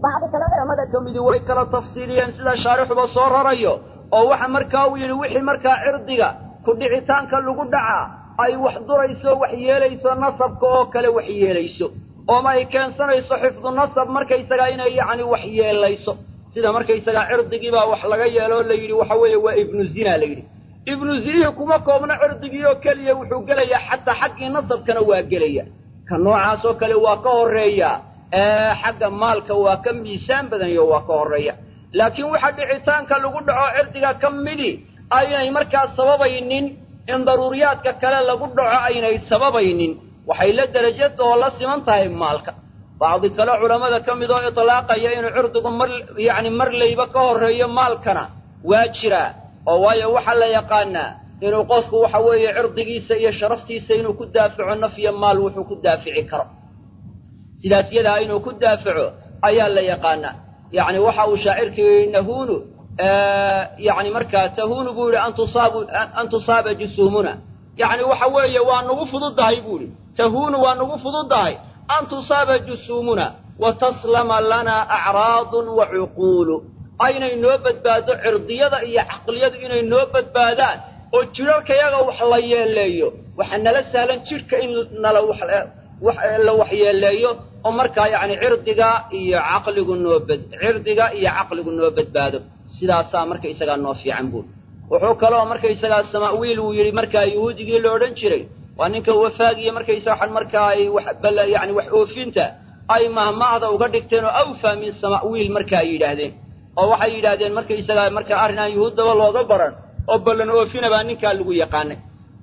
bacdi kale culamada ka midi way kala tafsiiliyeen sida shaarixuba soo rarayo oo waxa markaa uu yidhi wixii markaa cirdiga ku dhicitaanka lagu dhacaa ay wax durayso wax yeelayso nasabka oo kale wax yeelayso ooma ay keensanayso xifdu nasab markaysagaa inay yacni wax yeelayso sida markaysagaa cirdigiibaa wax laga yeelo o la yidhi waxa weeye waa ibnu zina la yidhi ibnu zinihii kuma koobno cirdigii oo keliya wuxuu gelayaa xataa xaggii nasabkana waa gelaya ka noocaas oo kale waa ka horreeya xagga maalka waa ka miisaan badanayo waa ka horreeya laakiin waxa dhicitaanka lagu dhaco cirdiga ka midi aynay markaa sababaynin in daruuriyaadka kale lagu dhaco aynay sababaynin waxay la derajada oo la siman tahay maalka bacdi kale culammada ka mid oo itlaaqaya inuu cirdigu mar yacni marlayba ka horreeyo maalkana waa jiraa oo waayo waxaa la yaqaanaa inuu qofku waxa weeye cirdigiisa iyo sharaftiisa inuu ku daafaco naf iyo maal wuxuu ku daafici karo sidaas yadaa inuu ku daafaco ayaa la yaqaanaa yacni waxa uu shaacirkii nahuunu yacni markaa tahuunu buu yidhi an tusaabu an tusaaba jusuumuna yacni waxa weeye waa nagu fududahay buu yidhi tahuunu waa nagu fududahay an tusaaba jusuumuna wa taslama lanaa acraadun wa cuquulu aynay noo badbaado cirdiyada iyo caqliyadu inay noo badbaadaan oo jidharkayaga wax la yeeleeyo waxa nala sahlan jidhka in nala la waxyeeleeyo oo markaa yacni cirdiga iyo caqligu noo bad cirdiga iyo caqligu noo badbaado sidaasaa markaysagaa noo fiican buuri wuxuu kaloo markaysagaa samaawiil uu yidhi markaa yuhuudigii la odhan jiray waa ninka wafaagiya markaysaga waxan markaa ay wax yani wax oofinta ay mahmaahda uga dhigteen oo awfaa min samaawiil marka ay yidhaahdeen oo waxay yidhaahdeen markaysagaa markaa arrin aan yuhuuddaba looga baran oo ballan oofina baa ninkaa lagu yaqaanay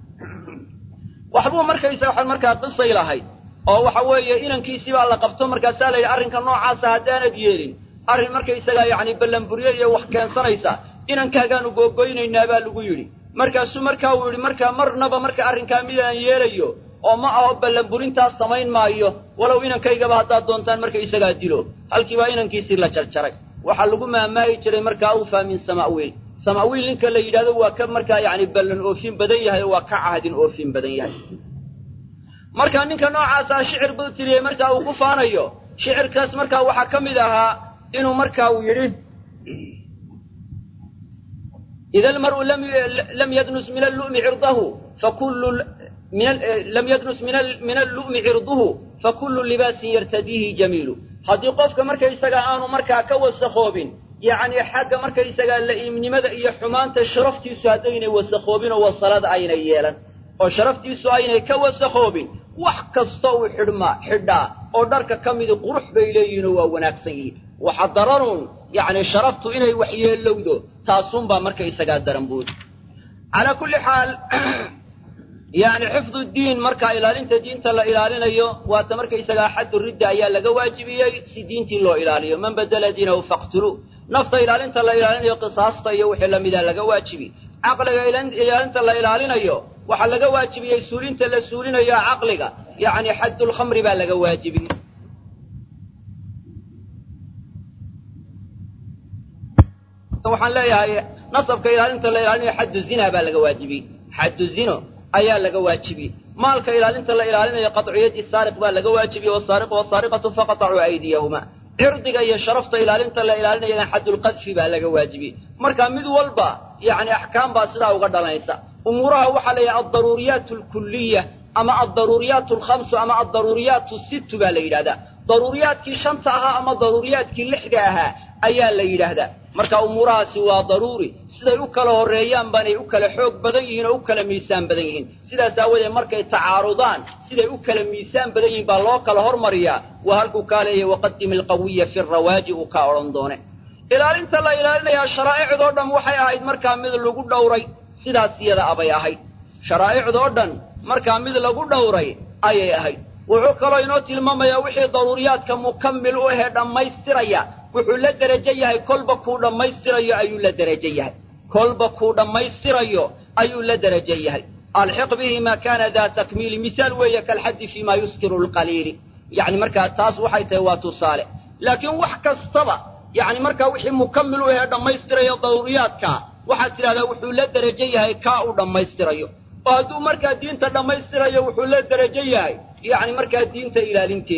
waxbuu markaysaga waxan markaa qisay lahayd oo waxa weeye inankiisii baa la qabto markaasaa la yidhi arrinka noocaasa haddaanad yeelin arrin markaysagaa yacni ballanburyo iyo wax keensanaysa inankaagaanu googoynaynaa baa lagu yidhi markaasuu markaa uu yidhi markaa marnaba marka arrinkaa midaan yeelayo oo ma aho ballanburintaas samayn maayo walow inankaygaba haddaad doontaan markaysagaa dilo halkii baa inankiisii la jarjaray waxaa lagu maamaahi jiray markaa awfaa min samaawiil samaawiil ninka la yidhahdo waa ka markaa yacni ballan oofin badan yahay oo waa ka cahdin oofin badan yahay marka ninka noocaasaa shicir buu tiriyey markaa uu ku faanayo shicirkaas markaa waxaa ka mid ahaa inuu markaa uu yidhi ida almar'u lam yadnus min allu'mi cirdahu fakullu lam yadnus min allu'mi cirduhu fakullu libaasin yartadiihi jamiilu haddii qofka markaysagaa aanu markaa ka wasakhoobin yacni xagga markaysagaa la'iimnimada iyo xumaanta sharaftiisu haddaynay wasakhoobin oo wasalada aynay yeelan oo sharaftiisu aynay ka wasakhoobin wax kasta uu xidhmaa xidhaa oo dharka ka midi qurux bay leeyihinoo waa wanaagsan yihiin waxa daranuun yacni sharaftu inay waxyeelowdo taasunbaa markaysagaa daran buudi calaa kulli xaal yacni xifdu diin markaa ilaalinta diinta la ilaalinayo waata markaysagaa xaddu ridda ayaa laga waajibiyey si diintii loo ilaaliyo man badala diinahu faqtuluu nafta ilaalinta la ilaalinayo qisaasta iyo wixii lamida laga waajibi caqliga ilaalinta la ilaalinayo waxaa laga waajibiyey suulinta la suulinayo caqliga yacni xaddulkhamri baa laga waajibiyey waxaan leeyahay nasabka ilaalinta la ilaalinayo xaddu zina baa laga waajibiyey xaddu zino ayaa laga waajibiyey maalka ilaalinta la ilaalinayo qadciyadii saariq baa laga waajibiyey wasaariqu wasaariqatu faqatacuu aydiyahuma cirdiga iyo sharafta ilaalinta la ilaalinayana xaddulqadfi baa laga waajibiyey marka mid walba yacni axkaam baa sidaa uga dhalanaysa umuuraha waxaa la yidhaha aldaruuriyaat alkuliya ama aldaruuriyaat alkhamsu ama aldaruuriyaat sittu baa la yidhahdaa daruuriyaadkii shanta ahaa ama daruuriyaadkii lixda ahaa ayaa la yidhaahdaa marka umuurahaasi waa daruuri siday u kala horreeyaan baanay u kala xoog badan yihiin oo u kala miisaan badan yihiin sidaas aawadeed markay tacaarudaan siday u kala miisaan badan yihiin baa loo kala hormariyaa waa halkuu kaa leeyahy waqadim alqawiya fi rawaaji uu kaa odhan doone ilaalinta la ilaalinayaa sharaa'icdoo dhan waxay ahayd markaa mid lagu dhowray sidaas iyada abay ahayd sharaa'icdoo dhan markaa mid lagu dhowray ayay ahayd wuxuu kaloo inoo tilmaamayaa wixii daruuriyaadka mukammil u ahee dhammaystiraya wuxuu la derajo yahay kolba kuu dhammaystirayo ayuu la derajo yahay kolba kuu dhammaystirayo ayuu la derajo yahay alxiq bihi maa kaana daa takmiili misaal weeye kalxaddi fii maa yuskiru lqaliili yacni markaa taas waxay tahay waa tusaale laakiin wax kastaba yacni markaa wixii mukammil u ahee dhammaystirayo daruuriyaadka waxaad tidhahdaa wuxuu la derajo yahay kaa uu dhammaystirayo oo hadduu markaa diinta dhammaystirayo wuxuu la derajo yahay yacni markaa diinta ilaalinteedii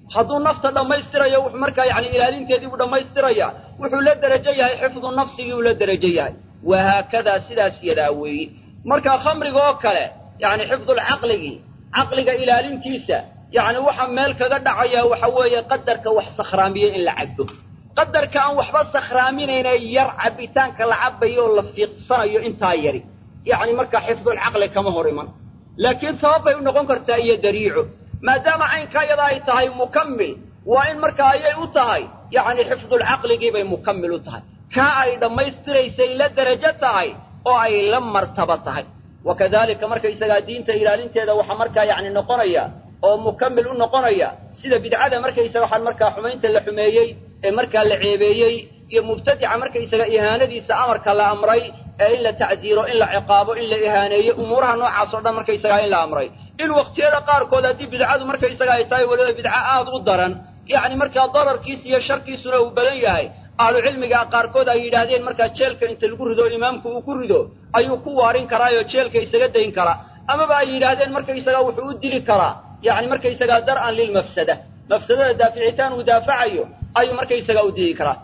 hadduu nafta dhammaystirayo wuxuu markaa yani ilaalinteedii buu dhammaystiraya wuxuu la derajo yahay xifdu nafsigii uu la derajo yahay wahaakadaa sidaas yadaa weeyi marka khamriga oo kale yani xifdulcaqligii caqliga ilaalintiisa yani waxa meel kaga dhacaya waxa weeye qadarka wax sakhraamiye in la cabo qadarka aan waxba sakhraaminayna yar cabitaanka la cabayo oo la fiiqsanayo intaa yari yani markaa xifdulcaqli kama hor iman laakiin sabab bay u noqon kartaa iyo dariico maadaama caynkaa yada ay tahay mukammil waa in markaa ayay u tahay yani xifdulcaqligii bay mukammil u tahay kaa ay dhammaystiraysay la derajo tahay oo ay la martaba tahay wakadalika markaysagaa diinta ilaalinteeda waxaa markaa yani noqonaya oo mukammil u noqonaya sida bidcada markaysaga waxaan markaa xumaynta la xumeeyey ee markaa la ceebeeyey iyo mubtadica markaysaga ihaanadiisa amarka la amray ee in la tacdiiro in la ciqaabo in la ihaaneeyo umuuraha noocaas o dhan markaysagaa in la amray in waqtiyada qaarkood haddii bidcadu markaysaga ay tahay weliba bidco aada u daran yacni markaa dararkiisa iyo sharkiisuna uu badan yahay ahlucilmiga qaarkood ay yidhaahdeen markaa jeelka inta lagu rido imaamku uu ku rido ayuu ku waarin karaayoo jeelka isaga dayn karaa amaba ay yidhaahdeen markaysagaa wuxuu u dili karaa yani markaysagaa dar'an lilmafsada mafsadada daaficitaan uu daafacayo ayuu markaysagaa u dili karaa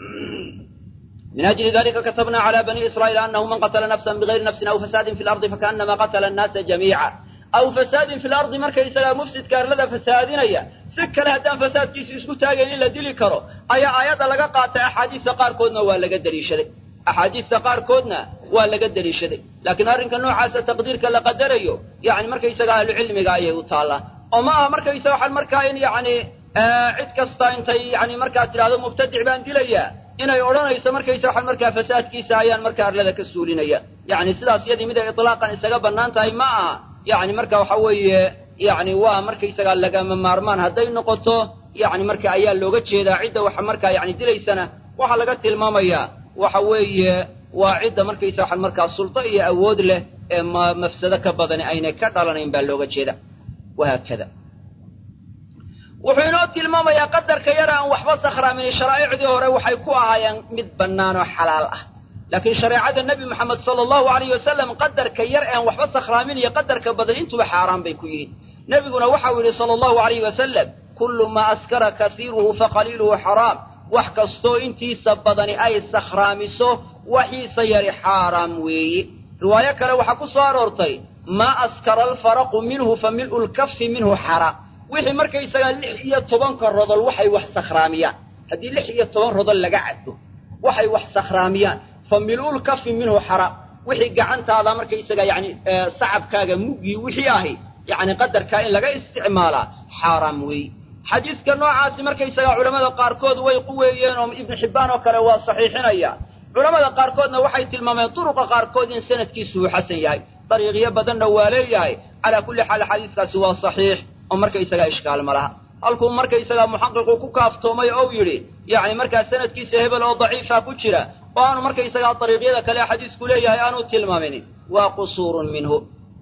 min ajli dalika katabna cala bani israa'iil anahu man qatla nafsan bigayri nafsin aw fasaadin fi lardi fakaanama qatla annaasa jamiica aw fasaadin fi lardi markaysagaa mufsidka arlada fasaadinaya si kale haddaan fasaadkiisu isku taagayn in la dili karo ayaa aayadda laga qaatay axaadiista qaarkoodna waa laga deliishaday axaadiista qaarkoodna waa laga deliishaday laakiin arrinka noocaasa taqdiirka la qadarayo yani markaysaga ahlucilmiga ayay u taallaa oo ma aha markaysaga waxaan markaa in yani cid kasta intay yani markaa tidhahdo mubtadic baan dilayaa inay odhanayso markaysa waxaan markaa fasaadkiisa ayaan markaa arlada ka suulinaya yani sidaas yadii mid ay itlaaqan isaga bannaan tahay ma aha yani marka waxa weeye yani waa markaysagaa lagama maarmaan hadday noqoto yani marka ayaa looga jeedaa cidda waxa markaa yani dilaysana waxaa laga tilmaamayaa waxa weeye waa cidda markaysa waxaan markaa sulto iyo awood leh ee ma mafsado ka badani aynay ka dhalanayn baa looga jeeda wahaakada wuxuu inoo tilmaamayaa qadarka yar aan waxba sakhraamin sharaa'icdii hore waxay ku ahaayeen mid bannaan oo xalaal ah laakiin shareecada nebi moxamed sala allahu alayh wasalam qadarka yar aan waxba sakhraamin iyo qadarka badan intuba xaaraan bay ku yihiin nebiguna waxau yidhi sala allahu alayh wasalam kullu maa askara kasiiruhu faqaliiluhu xaraam wax kastoo intiisa badani ay sakhraamiso waxiisa yari xaaraam weeye riwaayo kale waxaa ku soo aroortay maa askara alfaraqu minhu fa mil'u lkafi minhu xaraam wixii markaysagaa lix iyo tobanka rodol waxay wax sakhraamiyaan haddii lix iyo toban rodol laga caddo waxay wax sakhraamiyaan fa mil'ul kafi minhu xaraam wixii gacantaada markaysaga yani sacabkaaga muggii wixii ahi yani qadarkaa in laga isticmaalaa xaaraam weeye xadiidka noocaasi markaysagaa culamada qaarkood way quweeyeen oo ibnu xibbaan oo kale waa saxiixinaya culamada qaarkoodna waxay tilmaameen duruqa qaarkood in sanadkiisu uu xasan yahay dariiqyo badanna waa leeyahay calaa kulli xaal xadiiskaasi waa saxiix oo markaysagaa ishkaal ma laha halkuu markaysagaa muxaqiqu ku kaaftoomay ou yidhi yacni markaa sanadkiisa hebel oo daciifa ku jira oo aanu markaysagaa dariiqyada kale xadiisku leeyahay aanu tilmaamin waa qusuurun minhu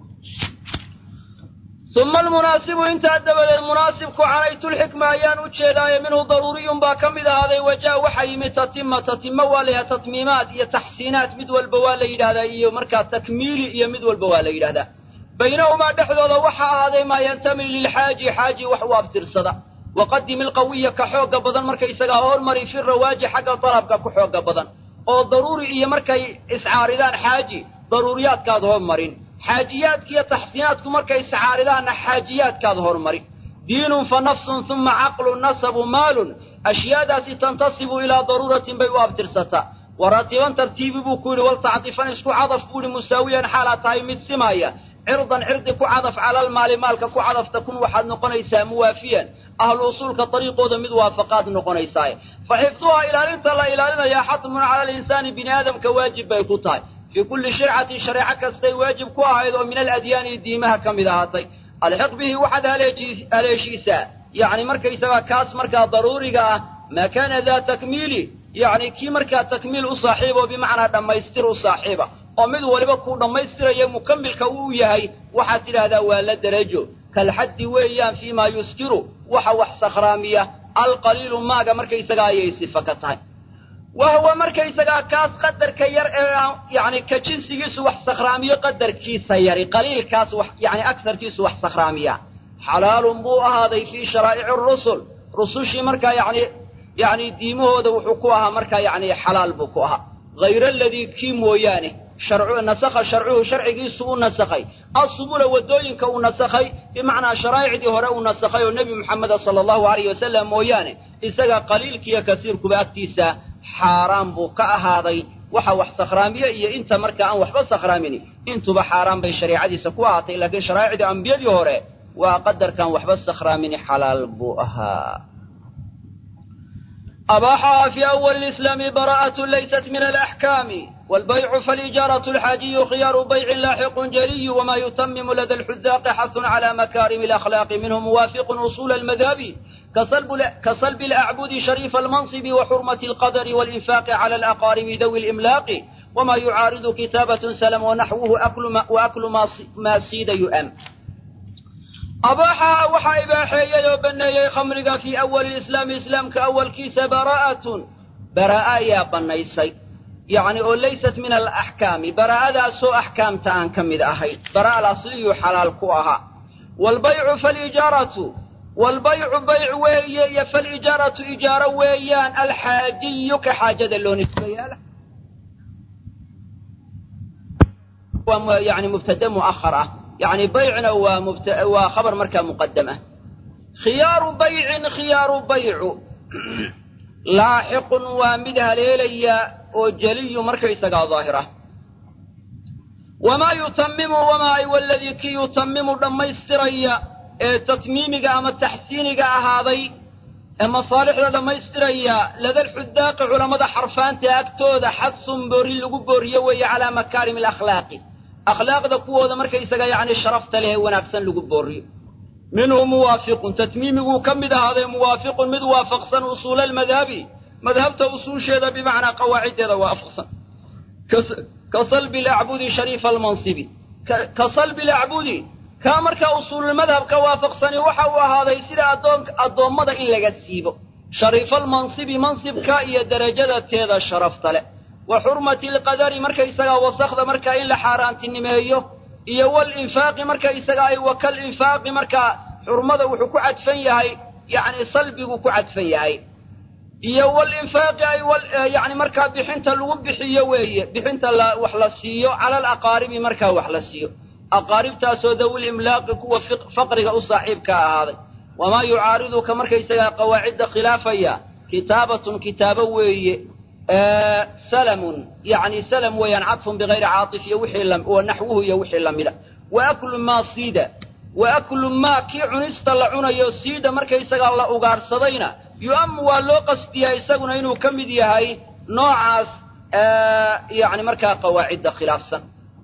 uma almunaasibu intaa dabadeed munaasibku canaytulxikma ayaan u jeedaaye minhu daruuriyun baa ka mid ahaaday wajaa waxaa yimid tatima tatimo waa la yidhahda tatmiimaat iyo taxsiinaat mid walba waa la yidhahdaa iyo markaa takmiili iyo mid walba waa la yidhahdaa baynahumaa dhexdooda waxaa ahaaday maa yantami lilxaaji xaaji wax u abtirsada waqadim ilqawiya ka xooga badan markaysagaa hormari fi rawaaji xagga dalabka ku xooga badan oo daruuri iyo markay iscaaridaan xaaji daruuriyaadkaad hormarin xaajiyaadka iyo taxsiinaadku markay iscaaridaanna xaajiyaadkaad hormarin diinun fa nafsun uma caqlun nasabu maalun ashyaadaasi tantasibu ilaa daruuratin bay u abtirsataa waratiban tartiibi buu ku yidhi waltacdifan isku cadaf buu yihi musaawiyan xaalaad tahay mid simaya cirdan cirdi ku cadaf calalmaali maalka ku cadafta kun waxaad noqonaysaa muwaafiyan ahlu usuulka dariiqooda mid waafaqaad noqonaysaaye fa xifduhaa ilaalinta la ilaalinayaa xatmun cala alinsaani bini aadamka waajib bay ku tahay fii kulli shircatin shareeco kastay waajib ku ahayd oo min aladyaani diimaha ka mid ahaatay alxiq bihi waxaad haleeshiisaa yacni markaysagaa kaas markaa daruuriga ah maa kaana daa takmiili yacni kii markaa takmiil u saaxiiba oo bimacnaa dhammaystir u saaxiiba oo mid waliba kuu dhammaystiraya mukamilka uu yahay waxaad tidhaahdaa waa la derajo kalxaddi weeyaan fii maa yuskiru waxa wax sakhraamiya alqaliilu maaga markaysagaa ayay sifa ka tahay wa huwa markaysagaa kaas qadarka yar ee yani ka jinsigiisu wax sakhraamiyo qadarkiisa yari qaliilkaas wax yani agsarkiisu wax sakhraamiya xalaalun buu ahaaday fii sharaa'ici rusul rusushii markaa yacni yacni diimahooda wuxuu ku ahaa markaa yacni xalaal buu ku ahaa hayra aladii kii mooyaane sharcu nasakha sharcuhu sharcigiisu u nasakhay asubula waddooyinka uu nasakhay bimacnaa sharaa'icdii hore uu nasakhay oo nebi moxameda sala allahu alayh wasalam mooyaane isaga qaliilkiiyo kasiirkuba agtiisa xaaraan buu ka ahaaday waxa wax sakhraamiye iyo inta markaa aan waxba sakhraamini intuba xaaraan bay shariicadiisa ku ahaatay laakiin sharaa'icdii ambiyadii hore waa qadarkan waxba sakhraamini xalaal buu ahaa أباحها في أول الإسلام براءة ليست من الأحكام والبيع فالإجارة الحاجي خيار بيع لاحق جلي وما يتمم لدى الحذاق حث على مكارم الأخلاق منه موافق أصول المذهب كصلب, كصلب الأعبد شريف المنصب وحرمة القدر والإنفاق على الأقارب ذوي الإملاق وما يعارض كتابة سلم ونحوه أكل ما, وأكل ما, ما سيد يؤم أباحها وحا إباحية وبنيي خمرقا في أول الإسلام إسلام كأول كيس براءة براءة يا بنيسي يعني أو ليست من الأحكام براءة ذا سو أحكام تان كمد أهي براءة الأصلي حلال كوها والبيع فالإجارة والبيع بيع ويا فالإجارة إجارة ويان الحاجي كحاجة اللون يعني مبتدا مؤخرة يعني بيعنا ومبت... وخبر مركة مقدمة خيار بيع خيار بيع لاحق ومدها ليليا وجلي مركة سقا ظاهرة وما يتمم وما أي والذي كي يتمم لما يستريا تتميمك أما تحسينك هذا أما صالح لما يستريا لذا الحداق علماء حرفان تأكتود حدث بوري لقبوري وي على مكارم الأخلاق akhlaaqda kuwooda markaysaga yacni sharafta leh wanaagsan lagu booriyo minhu muwaafiqun tatmiimiguu ka mid ahaaday muwaafiqun mid waafaqsan usuula almadhabi madhabta usuusheeda bimacnaa qawaaciddeeda waafaqsan ka salbi alacbudi shariifa almansibi ka salbi alacbudi kaa markaa usuululmadhabka waafaqsani waxa uu ahaaday sida addoon addoommada in laga siibo shariifa almansibi mansibka iyo derajada teeda sharafta leh wa xurmati alqadari markaysagaa wasakda markaa in la xaaraantinimeeyo iyo walinfaaqi markaysagaa ay wakal infaaqi markaa xurmada wuxuu ku cadfan yahay yacni salbiguu ku cadfan yahay iyo walinfaaqi ay yani markaa bixinta lagu bixiyo weeye bixinta la wax la siiyo cala alaqaaribi markaa wax la siiyo aqaaribtaasoo dawil imlaaqi kuwa faqriga u saaxiibka ahaaday wamaa yucaariduka markaysagaa qawaacidda khilaafaya kitaabatun kitaabo weeye salamun yani salam weeyaan cadfun bigayri caatif iyo wixii wa naxwuhu iyo wixii lamida wa aklu maa siida wa aklu maa kii cunista la cunayo siida markaysagaa la ugaadhsadayna yu'amu waa loo qastiyaa isaguna inuu ka mid yahay noocaas yani markaa qawaacidda khilaafsan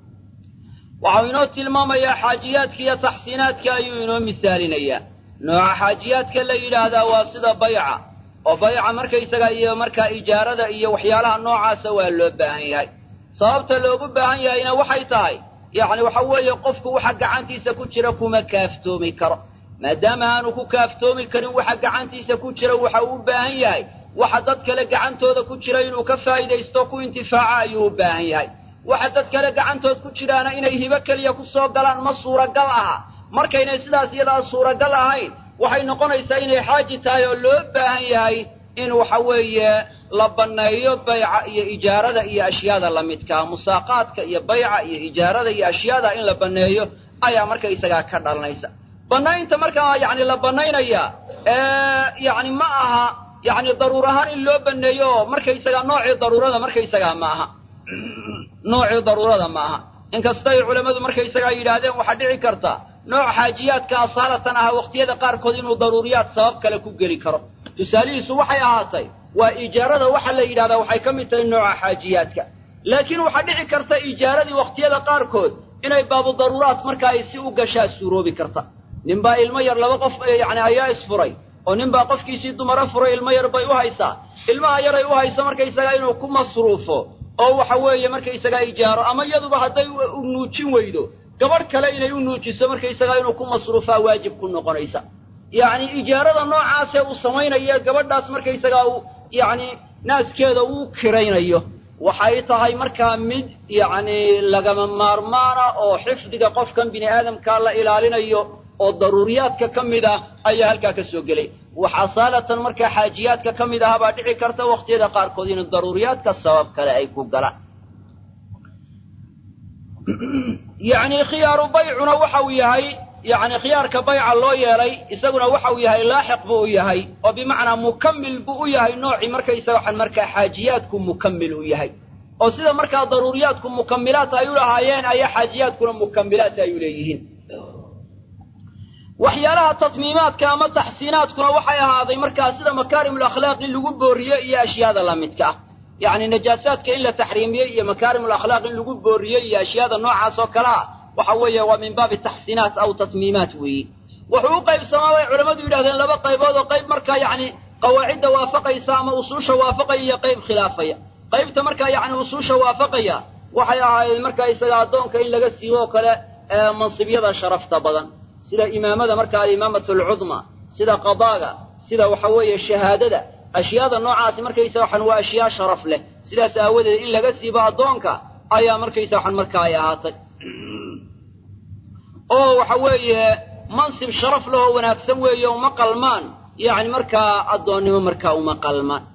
waxau inoo tilmaamayaa xaajiyaadka iyo taxsiinaadka ayuu inoo misaalinayaa nooca xaajiyaadka la yidhaahdaa waa sida bayca oo bayca markaysaga iyo markaa ijaarada iyo waxyaalaha noocaasa waa loo baahan yahay sababta loogu baahan yahayna waxay tahay yacni waxa weeye qofku waxa gacantiisa ku jira kuma kaaftoomi karo maadaama aanu ku kaaftoomi karin waxa gacantiisa ku jira waxa uu u baahan yahay waxa dad kale gacantooda ku jira inuu ka faa'iidaysto ku intifaaco ayuu u baahan yahay waxa dad kale gacantood ku jiraana inay hibo keliya ku soo galaan ma suuragal aha markaynay sidaas iyadaa suuragal ahayn waxay noqonaysaa inay xaaji tahay oo loo baahan yahay in waxa weeye la banneeyo bayca iyo ijaarada iyo ashyaada la midkaa musaaqaadka iyo bayca iyo ijaarada iyo ashyaada in la banneeyo ayaa markaysagaa ka dhalanaysa bannaynta markaa yacni la bannaynaya yacni ma aha yacni daruur ahaan in loo banneeyo oo markaysagaa noocii daruurada markaysagaa ma aha noocii daruurada ma aha inkastay culammadu markaysagaa yidhaahdeen waxaa dhici karta nooc xaajiyaadka asaalatan aha waqtiyada qaarkood inuu daruuriyaad sabab kale ku geli karo tusaalihiisu waxay ahaatay waa ijaarada waxa la yidhahdaa waxay ka mid tahay nooca xaajiyaadka laakiin waxaa dhici karta ijaaradii waqtiyada qaarkood inay baabu daruuraad marka ay si u gashaa suuroobi karta ninbaa ilmo yar laba qof yacni ayaa isfuray oo ninbaa qofkiisii dumaro furay ilmo yar bay u haysaa ilmaha yaray u hayso markaysagaa inuu ku masruufo oo waxa weeye markaysagaa ijaaro ama iyaduba hadday u nuujin weydo gabadh kale inay u nuujiso markaysagaa inuu ku masruufaa waajib ku noqonaysa yacni ijaarada noocaasee uu samaynayo gabadhaas markaysagaa uu yacni naaskeeda uu kiraynayo waxay tahay markaa mid yacni lagama maarmaana oo xifdiga qofkan bini aadamkaa la ilaalinayo oo daruuriyaadka ka mid ah ayaa halkaa ka soo gelay wax asaalatan markaa xaajiyaadka ka mid aha baa dhici karta wakhtiyada qaarkood in daruuriyaadka sabab kale ay ku galaan yacni khiyaaru baycuna waxa uu yahay yacni khiyaarka bayca loo yeelay isaguna waxa uu yahay laaxiq buu u yahay oo bimacnaa mukammil buu u yahay noocii markaysaga waxaan markaa xaajiyaadku mukammil u yahay oo sida markaa daruuriyaadku mukamilaat ay u lahaayeen ayaa xaajiyaadkuna mukamilaat ay u leeyihiin waxyaalaha tatmiimaadka ama taxsiinaadkuna waxay ahaaday markaa sida makaarimul akhlaaq in lagu booriyo iyo ashyaada lamidka ah yacni najaasaadka in la taxriimiyo iyo makaarimul akhlaaq in lagu booriyo iyo ashyaada noocaas oo kale ah waxa weeye waa min baabi taxsiinaat aw tatmiimaat weeye wuxuu u qaybsamaa bay culammadu yidhahdeen laba qaybood oo qayb markaa yacni qawaacidda waafaqaysa ama usuusha waafaqaya iyo qayb khilaafaya qaybta markaa yacni usuusha waafaqaya waxay ahaayeen markaa isaga addoonka in laga siibo oo kale mansibyada sharafta badan sida imaamada markaa alimaamatu alcudma sida qadaaga sida waxa weeye shahaadada ashyaada noocaasi markaysa waxan waa ashyaa sharaf leh sidaas aawadeed in laga siibo addoonka ayaa markaysa waxan markaa ay ahaatay oo waxa weeye mansib sharaf leh oo wanaagsan weeye uma qalmaan yacni markaa addoonnimo markaa uma qalmaan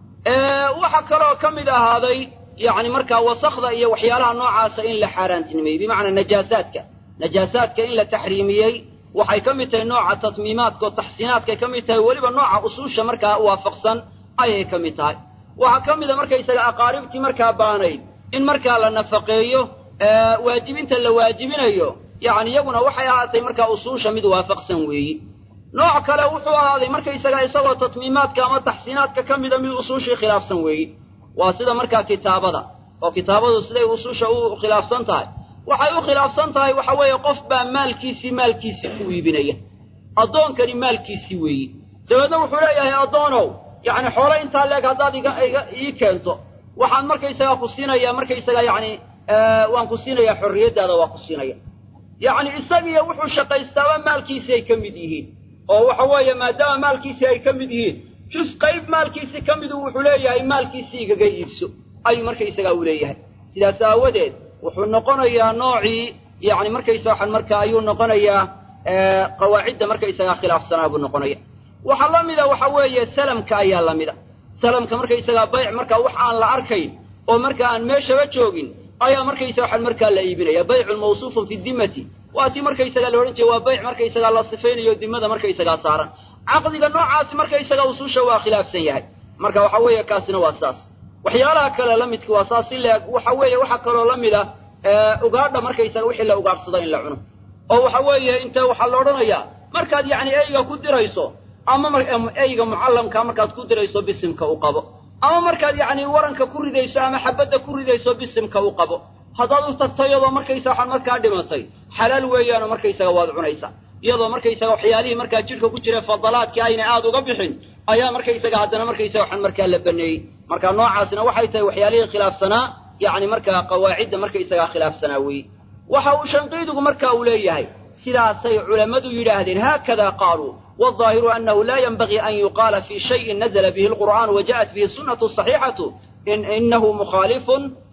waxaa kaloo ka mid ahaaday yacni markaa wasakda iyo waxyaalaha noocaasa in la xaaraantinimeeyey bimacnaa najaasaadka najaasaadka in la taxriimiyey waxay ka mid tahay nooca tatmiimaadka oo taxsiinaadkay ka mid tahay weliba nooca usuusha markaa waafaqsan ayay ka mid tahay waxaa ka mid a markaysaga aqaaribtii markaa baanayd in markaa la nafaqeeyo waajibinta la waajibinayo yacni iyaguna waxay ahaatay markaa usuusha mid waafaqsan weeyi nooc kale wuxuu ahaaday markaysaga isagoo tatmiimaadka ama taxsiinaadka ka mida mid usuushii khilaafsan weeyi waa sida markaa kitaabada oo kitaabadu siday usuusha u khilaafsan tahay waxay u khilaafsan tahay waxa weeye qof baa maalkiisii maalkiisii ku iibinaya addoonkani maalkiisii weeyi dabeedna wuxuu leeyahay addoonow yacni xoolo intaa leeg haddaad iga iga ii keento waxaan markaysagaa ku siinayaa markaysaga yacni waan ku siinayaa xorriyaddaada waa ku siinaya yacni isagiiyo wuxuu shaqaystaaba maalkiisii ay ka mid yihiin oo waxa weeye maadaama maalkiisii ay ka mid yihiin jus qayb maalkiisii ka midu wuxuu leeyahay maalkiisii igaga iibso ayuu markaysagaa u leeyahay sidaas aawadeed wuxuu noqonayaa noocii yacni markaysa waxaan markaa ayuu noqonayaa qawaacidda markaysagaa khilaafsanaa buu noqonaya waxaa la mida waxa weeye salamka ayaa la mida salamka markaysagaa bayc markaa wax aan la arkayn oo markaa aan meeshaba joogin ayaa markaysa waxaan markaa la iibinaya baycun mawsuufun fi dimmati waa tii markaysagaa la odhan jiray waa bayc markaysagaa la sifaynayo dimada markaysagaa saaran caqdiga noocaasi markaysagaa usuusha waa khilaafsan yahay marka waxa weeye kaasina waa saas waxyaalaha kale la midka waa saas si leeg waxa weeye waxaa kaloo la mid a ugaadha markaysaga wixii la ugaadhsado in la cuno oo waxa weeye inta waxaa la odhanayaa markaad yacni eyga ku dirayso ama eyga mucallamka markaad ku dirayso bisimka u qabo ama markaad yacni waranka ku ridayso ama xabadda ku ridayso bisimka u qabo haddaad u tagto iyadoo markaysa waxaan markaa dhimatay xalaal weeyaanoo markaysaga waad cunaysaa iyadoo markaysaga waxyaalihii markaa jidhka ku jira fadalaadkii ayna aada uga bixin ayaa markaysaga haddana markaysaga waxaan markaa la baneeyey marka noocaasna waxay tahay waxyaalihii khilaafsanaa yacni markaa qawaacidda markaysagaa khilaafsanaa weeye waxa uu shanqiidigu marka uu leeyahay sidaasay culammadu yidhaahdeen haakada qaaluu والظاهر أنه لا ينبغي أن يقال في شيء نزل به القرآن وجاءت به السنة الصحيحة إن إنه مخالف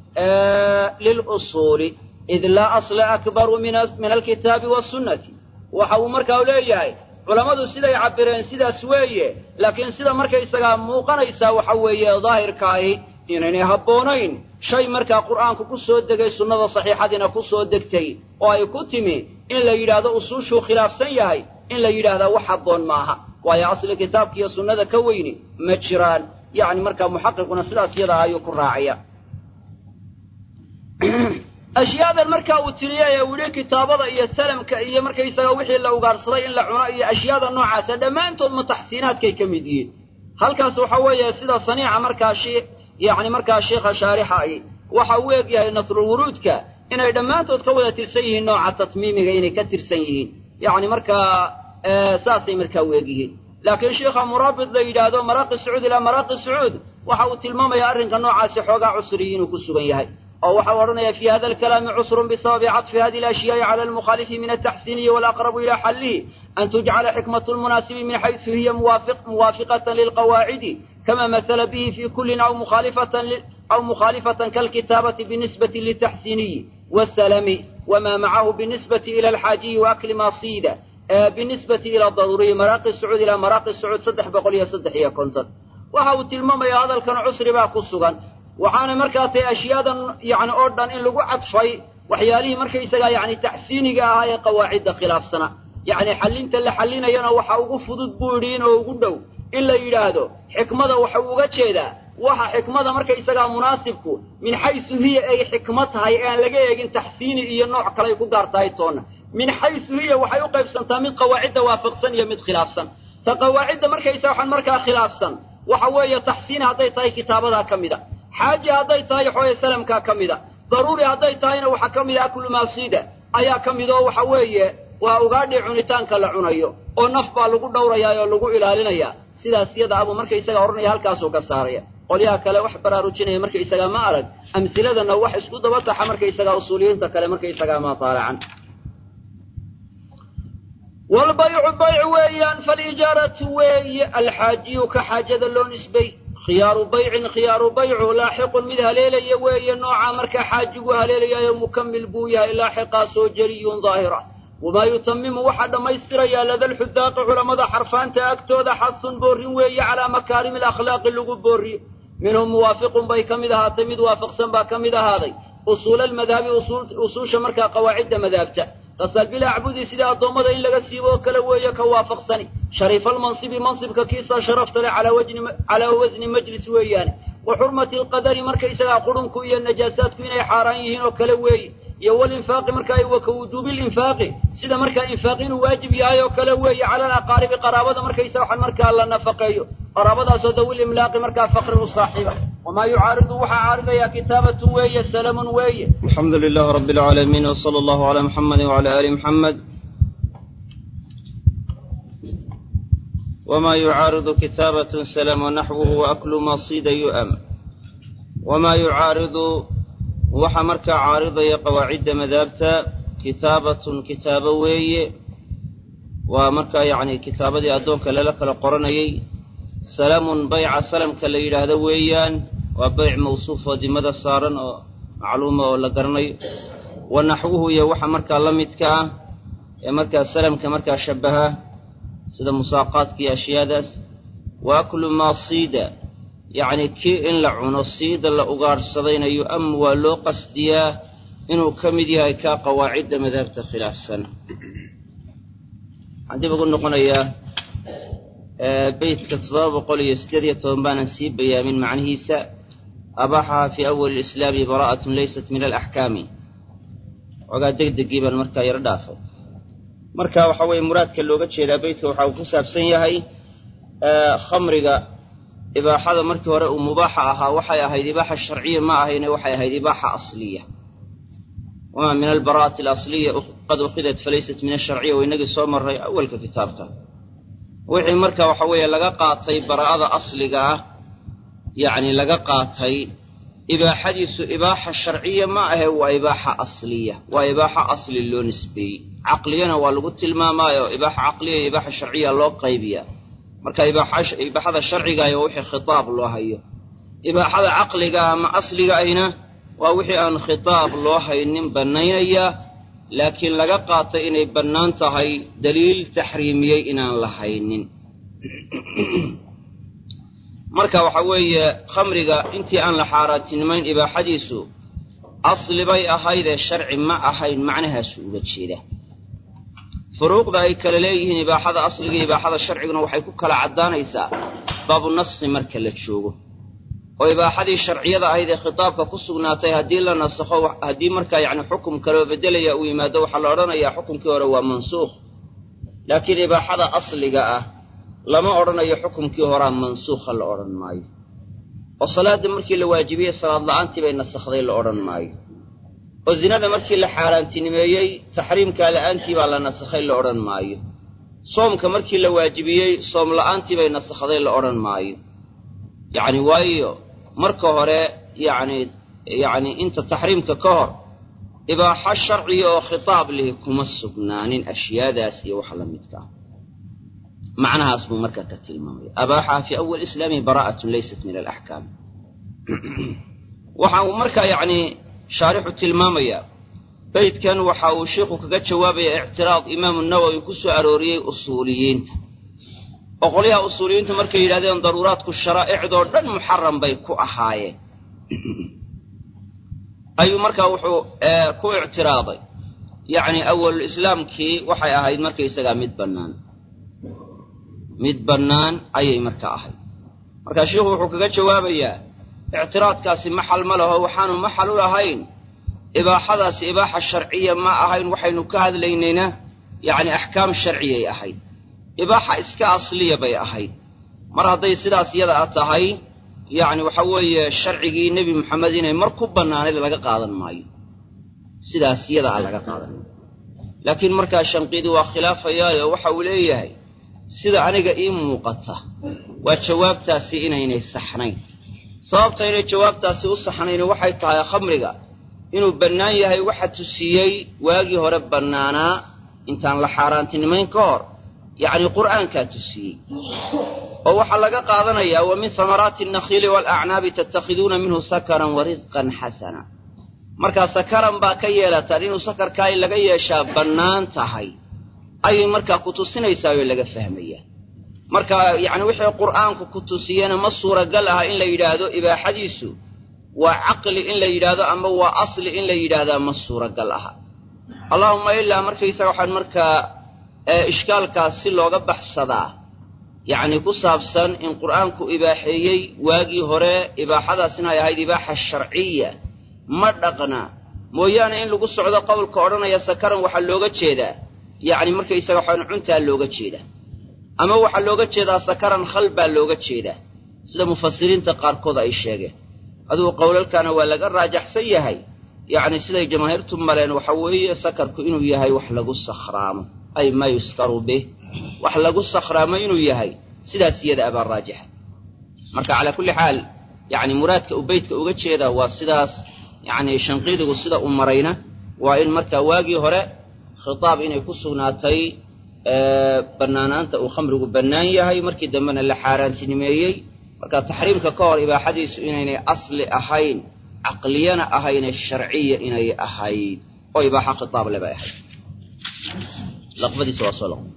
آه للأصول إذ لا أصل أكبر من من الكتاب والسنة وحو مركا ولياي culamadu siday cabireen sidaas weeye laakiin sida markaysagaa muuqanaysaa waxa weeye daahirkaahi inaynay habboonayn shay markaa qur'aanku ku soo degay sunnada saxiixadiina ku soo degtay oo ay ku timi in la yidhaahdo usuushuu khilaafsan yahay in la yidhaahdaa wax habboon maaha waayo asli kitaabka iyo sunnada ka weyni ma jiraan yacni markaa muxaqiquna sidaas yadaa ayuu ku raacaya ashyaadan markaa uu tiriyay ee uu yihi kitaabada iyo salamka iyo markaysaga wixii la ugaarsaday in la cuno iyo ashyaada noocaasa dhammaantood mutaxsiinaadkay ka mid yihiin halkaas waxa weeye sida saniica markaa shi yacni markaa sheikha shaarixa ay waxa uu eg yahay nasrulwuruudka inay dhammaantood ka wada tirsan yihiin nooca tatmiimiga inay ka tirsan yihiin yacni markaa saasay markaa u eg yihiin laakiin sheikha muraabid la yidhaahdo maraaqi sacuud ilaa maraaqi sacuud waxa uu tilmaamayaa arrinka noocaasi xoogaa cusriyi inuu ku sugan yahay oo waxa u odhanaya fi hada alkalaami cusrun bisababi caطfi hadi اlashyaai cala almukhalifi min altaxsiniyi walaqrabu ila xallihi an tujcala xikmat lmunaasibi min xaysu hiya muwaafiqatan lilqawaacidi kama masala bihi fi kulin aw mukhaalifatan aw mukhaalifatan kalkitaabati binisbati liltaxsiniyi wاsalami wma macahu binisbati ila alxaajiyi waakli ma siida binisbati ila daruuriyi maraaqi sacuud ilaa maraaqi sacuud saddex boqol iyo saddex iyo konton waxa uu tilmaamayaa hadalkan cusri baa ku sugan waxaana markaa tahay ashyaadan yani oo dhan in lagu cadfay waxyaalihii markaysagaa yani taxsiiniga ahaa ee qawaacidda khilaafsana yacni xallinta la xallinayana waxa ugu fudud buu yidhi inoo ugu dhow in la yidhaahdo xikmada waxa uu uga jeedaa waxa xikmada markaysagaa munaasibku min xaysu hiya ay xikmo tahay ee aan laga eegin taxsiini iyo nooc kaley ku gaar tahay toonna min xaysu hiya waxay u qaybsantaa mid qawaacidda waafaqsan iyo mid khilaafsan ta qawaacidda markaysa waxaan markaa khilaafsan waxa weeye taxsiin hadday tahay kitaabadaa ka mida xaaji hadday tahay xooye salamkaa ka mida daruuri hadday tahayna waxaa ka mida aklu maasiida ayaa ka mid oo waxa weeye waa ugaadhii cunitaanka la cunayo oo naf baa lagu dhowrayaa oo lagu ilaalinayaa sidaas yada abuu markaysagaa odhanaya halkaasuu ka saaraya qolyaha kale wax baraarujinaya markaysagaa ma arag amsiladana wax isku daba taxa markaysagaa usuuliyiinta kale markaysagaa ma taalacan walbaycu bayc weeyaan falijaaratu weeye alxaajiyu ka xaajada loo nisbay khiyaaru baycin khiyaaru baycu laaxiqun mid haleelaya weeye nooca markaa xaajigu haleelayayo mukamil buu yahay laaxiqaasoo jariyun daahira wamaa yutamimu waxaa dhammaystirayaa ladalxudaaqi culammada xarfaanta agtooda xasun boorrin weeye calaa makaarimi alakhlaaqi lagu boorriyo minhum muwaafiqun bay ka mid ahaatay mid waafaqsan baa ka mid ahaaday usuula almadhabi usuusha markaa qawaacidda madaabta tasal bilacbudi sida addoommada in laga siibo oo kale weeye ka waafaqsani shariifa almansibi mansibka kiisaa sharafta leh calaa wasni majlis weeyaane wa xurmati alqadari markaysagaa qurunku iyo najaasaadku inay xaaraan yihiin oo kale weeye iyo walinfaaqi markaa wa ka wujuubi linfaaqi sida markaa infaaq inuu waajib yahay oo kale weeye cala alaqaaribi qaraabada markaysa waxaan markaa la nafaqeeyo qaraabadaasoo dawil imlaaqi markaa faqri u saaxiiba wamaa yucaaridu waxaa caaridayaa kitaabatun weeye salamun weeye alxamdu lilah rabi alcaalamiin wsala allahu calaa muxamadi wcala aali muxamed wma yucaaridu kitaabatun salam wanaxwuhu waaklu masida yu'am wamaa yucaaridu waxaa markaa caaridaya qawaacidda madaabta kitaabatun kitaabo weeye waa markaa yacni kitaabadii addoonka lala kala qoranayay salamun bayca salamka la yidhaahdo weeyaan waa bayc mawsuuf oo dimada saaran oo macluuma oo la garanayo wa naxwuhu iyo waxa markaa la midka ah ee markaa salamka markaa shabbaha sida musaaqaadka iyo ashyaadaas wa aklu maa siida yacni kii in la cuno siida la ugaadhsadayna yu-am waa loo qasdiyaa inuu ka mid yahay kaa qawaacidda madhabta khilaafsan waxaan dib ugu noqonayaa beytka toddoba boqol iyo siddeed iyo toban baanan sii bayaamin macnihiisa abaaxaha fii awali lislaami baraa'atun laysat min alaxkaami ogaa degdegii baan markaa yaro dhaafay marka waxa weeye muraadka looga jeedaa beytka waxa uu ku saabsan yahay khamriga ibaaxada markii hore uu mubaaxa ahaa waxay ahayd ibaaxa sharciya ma ahayne waxay ahayd ibaaxa asliya wamaa min albaraa'ati alasliya qad ukhidat falaysat min asharciya wa inagii soo marray awalka kitaabka wixii marka waxa weeye laga qaatay baraa'ada asliga ah yacni laga qaatay ibaaxadiisu ibaaxa sharciya ma ahe waa ibaaxa asliya waa ibaaxa asli loo nisbeeyey caqliyana waa lagu tilmaamaayo ibaaxa caqliya iyo ibaaxa sharciya loo qaybiyaa marka ibaaxada sharcigaah waa wixii khitaab loo hayo ibaaxada caqliga ama asliga ahna waa wixii aan khitaab loo haynin bannaynaya laakiin laga qaatay inay bannaan tahay daliil taxriimiyey inaan la haynin marka waxa weeye khamriga intii aan la xaaraantinimayn ibaaxadiisu asli bay ahaydee sharci ma ahayn macnahaasu uga jeeda furuuqda ay kale leeyihiin ibaaxada asliga iyo ibaaxada sharciguna waxay ku kala caddaanaysaa baabu naskhi marka la joogo oo ibaaxadii sharciyada ahayd ee khitaabka ku sugnaatay haddii la nasakho haddii markaa yacni xukum kaloo beddelaya uu yimaado waxaa la odhanayaa xukumkii hore waa mansuukh laakiin ibaaxada asliga ah lama odhanayo xukumkii horaa mansuukha la odhan maayo oo salaadda markii la waajibiyey salaad la'aantii bay nasakhday la odhan maayo oo zinada markii la xaaraantinimeeyey taxriimkaa la'aantii baa la nasakhay la odhan maayo soomka markii la waajibiyey soom la'aantii bay nasakhday la odhan maayo yacni waayo marka hore yacni yacni inta taxriimka ka hor ibaaxo sharciya oo khitaab lihi kuma sugnaanin ashyaadaas iyo wax la midka ah macnahaas buu markaa ka tilmaamaya abaaxaha fii awal islaamihi baraa'atun laysat min alaxkaam waxaa uu markaa yacni shaarixu tilmaamayaa beydkan waxa uu sheikhu kaga jawaabaya ictiraad imaamu nawowi ku soo arooriyey usuuliyiinta oo qolyaha usuuliyiintu markay yidhahdeen daruuraadku sharaa'icdoo dhan muxaram bay ku ahaayeen ayuu markaa wuxuu ku ictiraaday yacni awalulislaamkii waxay ahayd markaysagaa mid bannaan mid bannaan ayay markaa ahayd markaa sheikhu wuxuu kaga jawaabayaa ictiraadkaasi maxal ma laho waxaanu maxal u ahayn ibaaxadaasi ibaaxa sharciya ma ahayn waxaynu ka hadlaynayna yacni axkaam sharciyay ahayd ibaaxa iska asliya bay ahayd mar hadday sidaas yada a tahay yacni waxa weeye sharcigii nebi moxamed inay mar ku bannaanayd laga qaadan maayo sidaas yada a laga qaadan maayo laakiin markaa shanqiidi waa khilaafayaayo waxa uu leeyahay sida aniga ii muuqata waa jawaabtaasi inaynay saxnayn sababta inay jawaabtaasi u saxnayn waxay tahay khamriga inuu bannaan yahay waxa tusiyey waagii hore bannaanaa intaan la xaaraantinimayn ka hor yacni qur'aankaa tusiyey oo waxaa laga qaadanayaa wa min samaraati annakhiili waalacnaabi tattakhiduuna minhu sakaran wa risqan xasana markaa sakaran baa ka yeelataan inuu sakarkaa in laga yeeshaa bannaan tahay ayay markaa ku tusinaysaa oo laga fahmayaa marka yacni wixii qur'aanku ku tusiyena ma suuragal aha in la yidhaahdo ibaaxadiisu waa caqli in la yidhaahdo ama waa asli in la yidhaahdaa ma suuragal aha allaahumma ilaa markaysaga waxaan markaa ishkaalkaas si looga baxsadaa yacni ku saabsan in qur'aanku ibaaxeeyey waagii hore ibaaxadaasina ay ahayd ibaaxa sharciya ma dhaqna mooyaane in lagu socdo qowlka odhanaya sakaran waxaa looga jeedaa yacni markaysaga waxaan cuntaa looga jeedaa ama waxaa looga jeedaa sakaran khal baa looga jeedaa sida mufasiriinta qaarkood ay sheegeen adugu qowlalkana waa laga raajaxsan yahay yacni siday jamaahiirtu maleen waxa weeye sakarku inuu yahay wax lagu sakhraamo ay maa yuskaru bih wax lagu sakhraamo inuu yahay sidaas iyada abaa raajixa marka calaa kulli xaal yacni muraadka uu beytka uga jeedaa waa sidaas yacni shanqiidigu sida u marayna waa in markaa waagii hore khitaab inay ku sugnaatay bannaanaanta uu khamrigu bannaan yahay markii dambena la xaaraantinimeeyey marka taxriimka ka hor ibaaxadiisu inaynay asli ahayn caqliyana ahayne sharciya inay ahayd oo ibaaxa khitaab le bay ahayd laqbadiisa waa soo laqo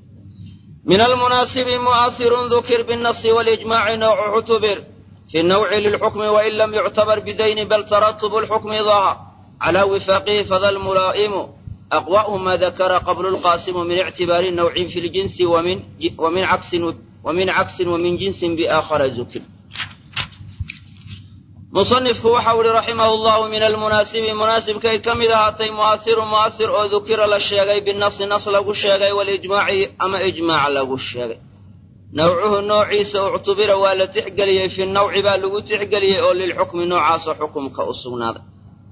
min almunaasibi mu'ahirun dukir binnasi walijmaaci nawcu cutubir fi nawci lilxukmi wain lam yuctabar bidayni bal taratubu lxukmi dahar calaa wifaaqihi fada lmulaa'imu aqwa'u ma dakara qablu lqaasimu min ictibaari nawcin fi ljinsi wamin caksin ومن عكس ومن جنس بآخر ذكر مصنفku waxa uhi رaحimه الله min الmuنaasibi muنaasibkay ka mid ahaatay muؤahiru muؤahir oo dukira la sheegay binasi nas lagu sheegay walijmaaci ama ijmaac lagu sheegay nawcuhu noociisa uctubira waa la tixgeliyey fi nawci baa lagu tixgeliyey oo lilxukmi noocaasoo xukumka u sugnaaday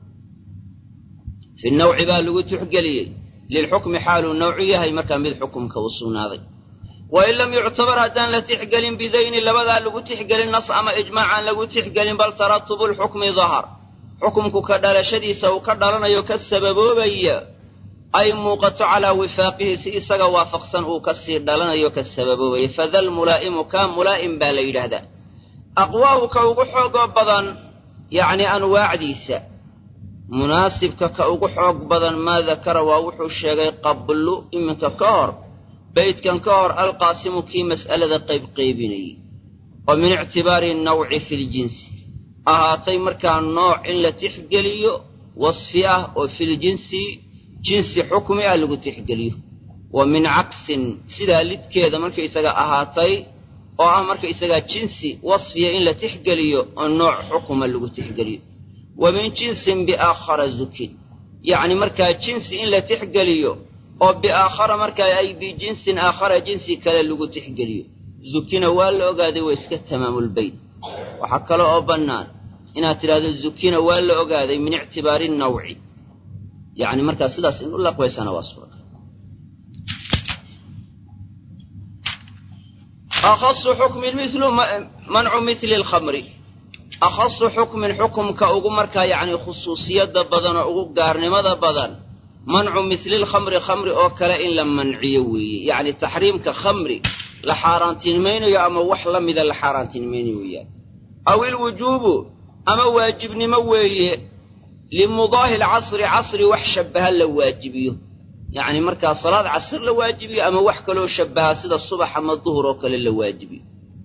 fi nawci baa lagu tixgeliyey lilxukmi xaaluu nawcu yahay markaa mid xukumka u sugnaaday wain lam yuctabar haddaan la tixgelin bidayni labadaa lagu tixgelin nas ama ijmaacaan lagu tixgelin bal taratubu lxukmi dahar xukumku ka dhalashadiisa uu ka dhalanayo ka sababoobaya ay muuqato calaa wifaaqihi si isaga waafaqsan uu ka sii dhalanayo ka sababoobaya fadal mulaa'imu kaa mulaa'im baa la yidhaahdaa aqwaahu ka ugu xoogoo badan yacni anwaacdiisa munaasibka ka ugu xoog badan maa dakara waa wuxuu sheegay qablu iminka ka hor beydkan ka hor alqaasimu kii mas'alada qaybqaybinayey oo min ictibaari nawci fi ljinsi ahaatay markaa nooc in la tixgeliyo wasfi ah oo filjinsi jinsi xukmi ah lagu tixgeliyo wa min caksin sidaa lidkeeda markaysaga ahaatay oo ah markaysagaa jinsi wasfiya in la tixgeliyo oo nooc xukuma lagu tixgeliyo wa min jinsin biaakhara zukin yacni markaa jinsi in la tixgeliyo oo biaakhara markaa ay bijinsin aakhara jinsi kale lagu tixgeliyo zukina waa la ogaaday waa iska tamaamulbeyt waxaa kale oo bannaan inaad tidhahdo zukina waa la ogaaday min ictibaari nawci yacni markaa sidaas in u laqbaysana waa suuragal akhasu xukmin milu mancu mili lkhamri akhasu xukmin xukumka ugu markaa yacni khusuusiyadda badan oo ugu gaarnimada badan mancu mislilkhamri khamri oo kale in la manciyo weeye yacni taxriimka khamri la xaaraantinimaynayo ama wax la mida la xaaraantinimaynayo weeyaan aw ilwujuubu ama waajibnimo weeye limudaahi lcasri casri wax shabbaha la waajibiyo yacni markaa salaad casr la waajibiyo ama wax kaloo shabbaha sida subax ama duhur oo kale la waajibiyo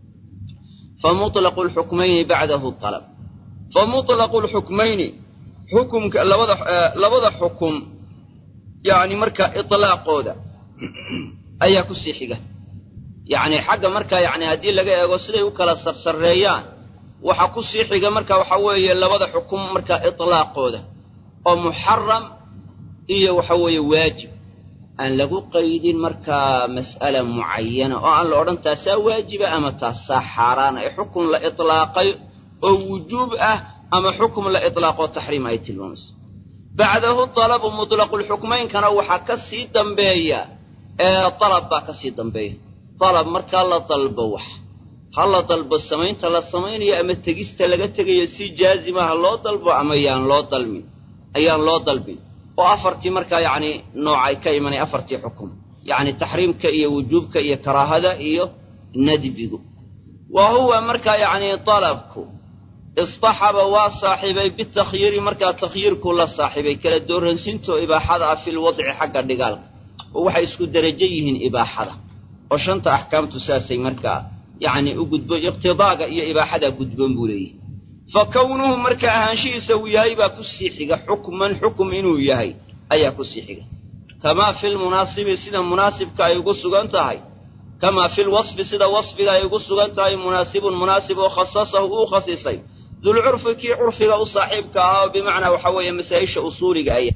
fa muطlaqu lxukmayni bacdahu alab fa muطlaqu lxukmayni xukumka labada labada xukum yacni markaa iطlaaqooda ayaa ku sii xiga yacni xagga markaa yacni haddii laga eego siday u kala sarsareeyaan waxaa ku sii xiga marka waxa weeye labada xukum markaa iطlaaqooda oo muxaram iyo waxa weeye waajib aan lagu qaydin markaa mas'ala mucayana oo aan la odhan taasaa waajiba ama taasaa xaaraana ee xukun la iطlaaqay oo wujuub ah ama xukum la iطlaaqoo taxriim ay tilmaamayso bacdahu talabu muطlaqu lxukmaynkana waxaa ka sii dambeeya ee dalab baa ka sii dambeeya dalab markaa la dalbo wax ha la dalbo samaynta la samaynayo ama tegista laga tegayo si jaazima ha loo dalbo ama yaan loo dalmin ayaan loo dalbin oo afartii markaa yacni nooc ay ka imanay afartii xukum yacni taxriimka iyo wujuubka iyo karaahada iyo nadbigu wa huwa markaa yacni dalabku istaxaba waa saaxiibay bitakhyiiri markaa takhyiirku la saaxiibay kala dooransiintoo ibaaxada ah fil wadci xagga dhigaalka oo waxay isku derajo yihiin ibaaxada oo shanta axkaamtu saasay markaa yacni u gudbo iqtidaaga iyo ibaaxadaa gudboon buu leeyahy fa kownuhu marka ahaanshihiisa uu yahay baa ku sii xiga xukman xukum inuu yahay ayaa ku sii xiga kamaa filmunaasibi sida munaasibka ay ugu sugan tahay kamaa filwasfi sida wasfiga ay ugu sugan tahay munaasibun munaasib oo khasasahu uu khasisay dulcurfi kii curfiga u saaxiibka ahaa oo bimacnaa waxa weeye masaa-isha usuuliga aya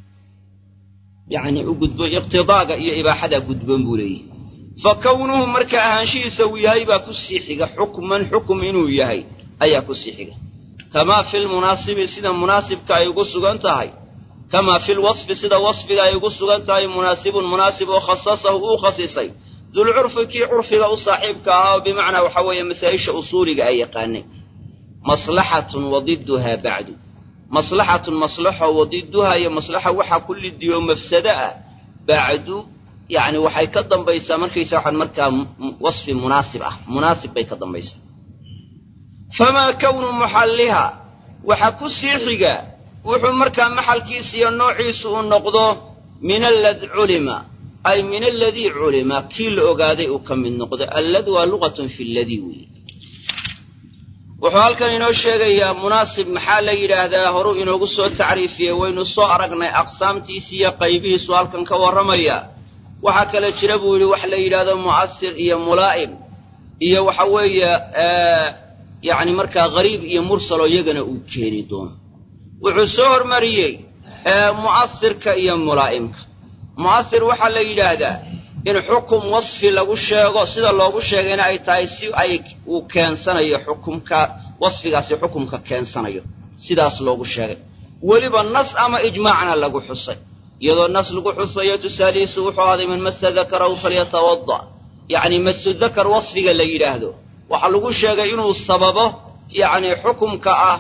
yacni u gudbo iqtidaaga iyo ibaaxadaa gudboon buu leeyahy fa kownuhu marka ahaanshihiisa uu yahay baa ku sii xiga xukman xukum inuu yahay ayaa ku sii xiga kamaa filmunaasibi sida munaasibka ay ugu sugan tahay kamaa filwasfi sida wasfiga ay ugu sugan tahay munaasibun munaasib oo khasasahu uu khasisay dulcurfi kii curfiga u saaxiibka ahaa oo bimacnaa waxa weeye masaa-isha usuuliga ay yaqaanay maslaxatun wadiduhaa bacdu maslaxatun maslaxo wadiduhaa iyo maslaxa waxaa ku lidiyo mafsado ah bacdu yacni waxay ka dambaysaa markaysa waxaan markaa wasfi munaasib ah munaasib bay ka dambaysaa famaa kownu muxalliha waxaa ku sii xiga wuxuu markaa maxalkiisa iyo noociisu uu noqdo min allad culima ay min aladii culima kii la ogaaday uu ka mid noqdo allad waa luqatun fi ladii weeye wuxuu halkan inoo sheegayaa munaasib maxaa la yidhaahdaa horuu inoogu soo tacriifiyey waynu soo aragnay aqsaamtiisi iyo qaybihiisu halkan ka warramaya waxaa kale jira buu yidhi wax la yidhaahdo mu'asir iyo mulaa'im iyo waxa weeye yacni markaa gariib iyo mursaloo iyagana uu keeni doono wuxuu soo hormariyey mu'asirka iyo mulaa'imka mu'asir waxaa la yidhaahdaa in xukum wasfi lagu sheego sida loogu sheegayna ay tahay si ay uu keensanayo xukumka wasfigaasi xukumka keensanayo sidaas loogu sheegay weliba nas ama ijmaacna lagu xusay iyadoo nas lagu xusayo tusaalihiisu wuxuu ahaaday man masa dakarahu falyatawada yacni masu dakar wasfiga la yidhaahdo waxaa lagu sheegay inuu sababo yacni xukumka ah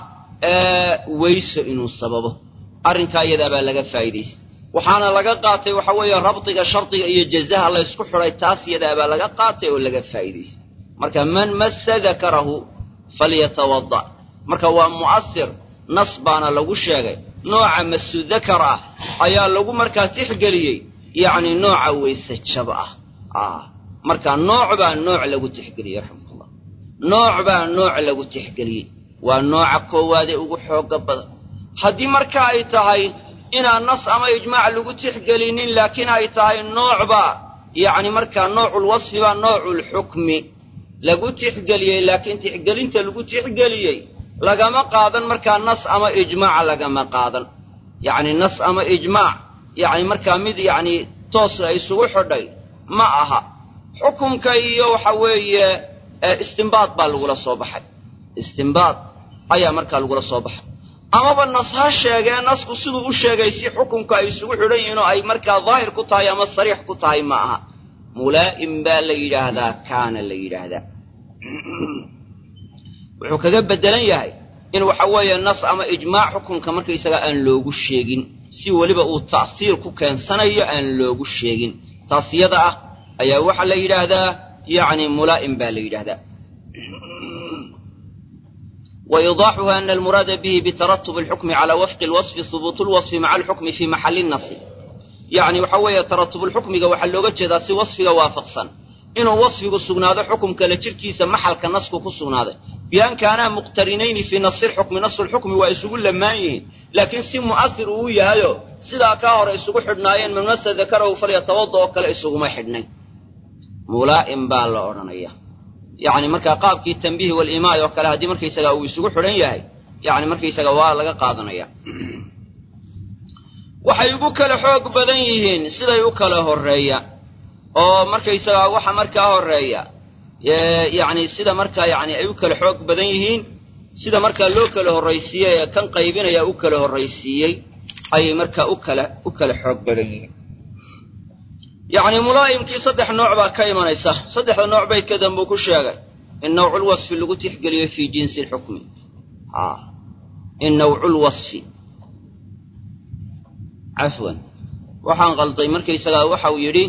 weyso inuu sababo arrinkaa iyadaa baa laga faa'iidaystay waxaana laga qaatay waxa weeye rabdiga shardiga iyo jazaha la ysku xidhay taas iyadaa baa laga qaatay oo laga faa'iidaystay marka man massa dakarahu falyatawada marka waa mu'asir nas baana lagu sheegay nooca masu dakar ah ayaa lagu markaa tixgeliyey yacni nooca weyse jab ah marka nooc baa nooc lagu tixgeliyey raxmatullah nooc baa nooc lagu tixgeliyey waa nooca koowaadee ugu xooga badan haddii marka ay tahay inaan nas ama ijmaac lagu tixgelinin laakiin ay tahay noocba yacni markaa nooculwasfi baa nooculxukmi lagu tixgeliyey laakiin tixgelinta lagu tixgeliyey lagama qaadan markaa nas ama ijmaac lagama qaadan yacni nas ama ijmaac yacni markaa mid yacni toos la isugu xidhay ma aha xukumka iyo waxa weeye istimbaad baa lagula soo baxay istimbaad ayaa markaa lagula soo baxay amaba nas ha sheegee nasku siduu u sheegay si xukunka ay isugu xidhan yihiin oo ay markaa daahir ku tahay ama sariix ku tahay ma aha mulaa'im baa la yidhaahdaa kaana la yidhaahdaa wuxuu kaga beddelan yahay in waxa weeye nas ama ijmaac xukunka markaysaga aan loogu sheegin si weliba uu ta'siir ku keensanayo aan loogu sheegin taas yada ah ayaa waxaa la yidhaahdaa yacni mulaa'im baa la yidhaahdaa وإيضاحها أن المراد به بترتب الحكم على وفق الوصف ثبوت الوصف مع الحكم في محل النص يعني وحوية ترتب الحكم وحلوغة جدا سي وصفك وافقصا إنه وصفك السجنادة حكم كالتركي محل كنصك كالسجنادة بأن كان مقترنين في نص الحكم نص الحكم ويسوق لمايه لكن سي مؤثر ويا هيو سيدا كاهر يسوق حدنايين من نص ذكره فليتوضأ وكلا يسوق ما حدنين ملائم بالله يعني marka qaabkii tanbiih wal imaa oo kale hadii markaysaga uu isugu xiran yahay yani markaysaga waa laga qaadanaya waxay ugu kala xoog badan yihiin siday u kala horeeya oo markaysaga waxa markaa horeeya yani sida markaa yani ay u kala xoog badan yihiin sida markaa loo kala horraysiiyey ee kan qaybinaya u kala horraysiiyey ayay markaa u kala u kala xoog badan yihiin yacni mulaa'imkii saddex nooc baa ka imanaysa saddexda nooc baydka dambuu ku sheegay in nawculwasfi lagu tixgeliyo fii jinsi lxukmi in nawculwasfi cafwan waxaan qalday markaysagaa waxau yidhi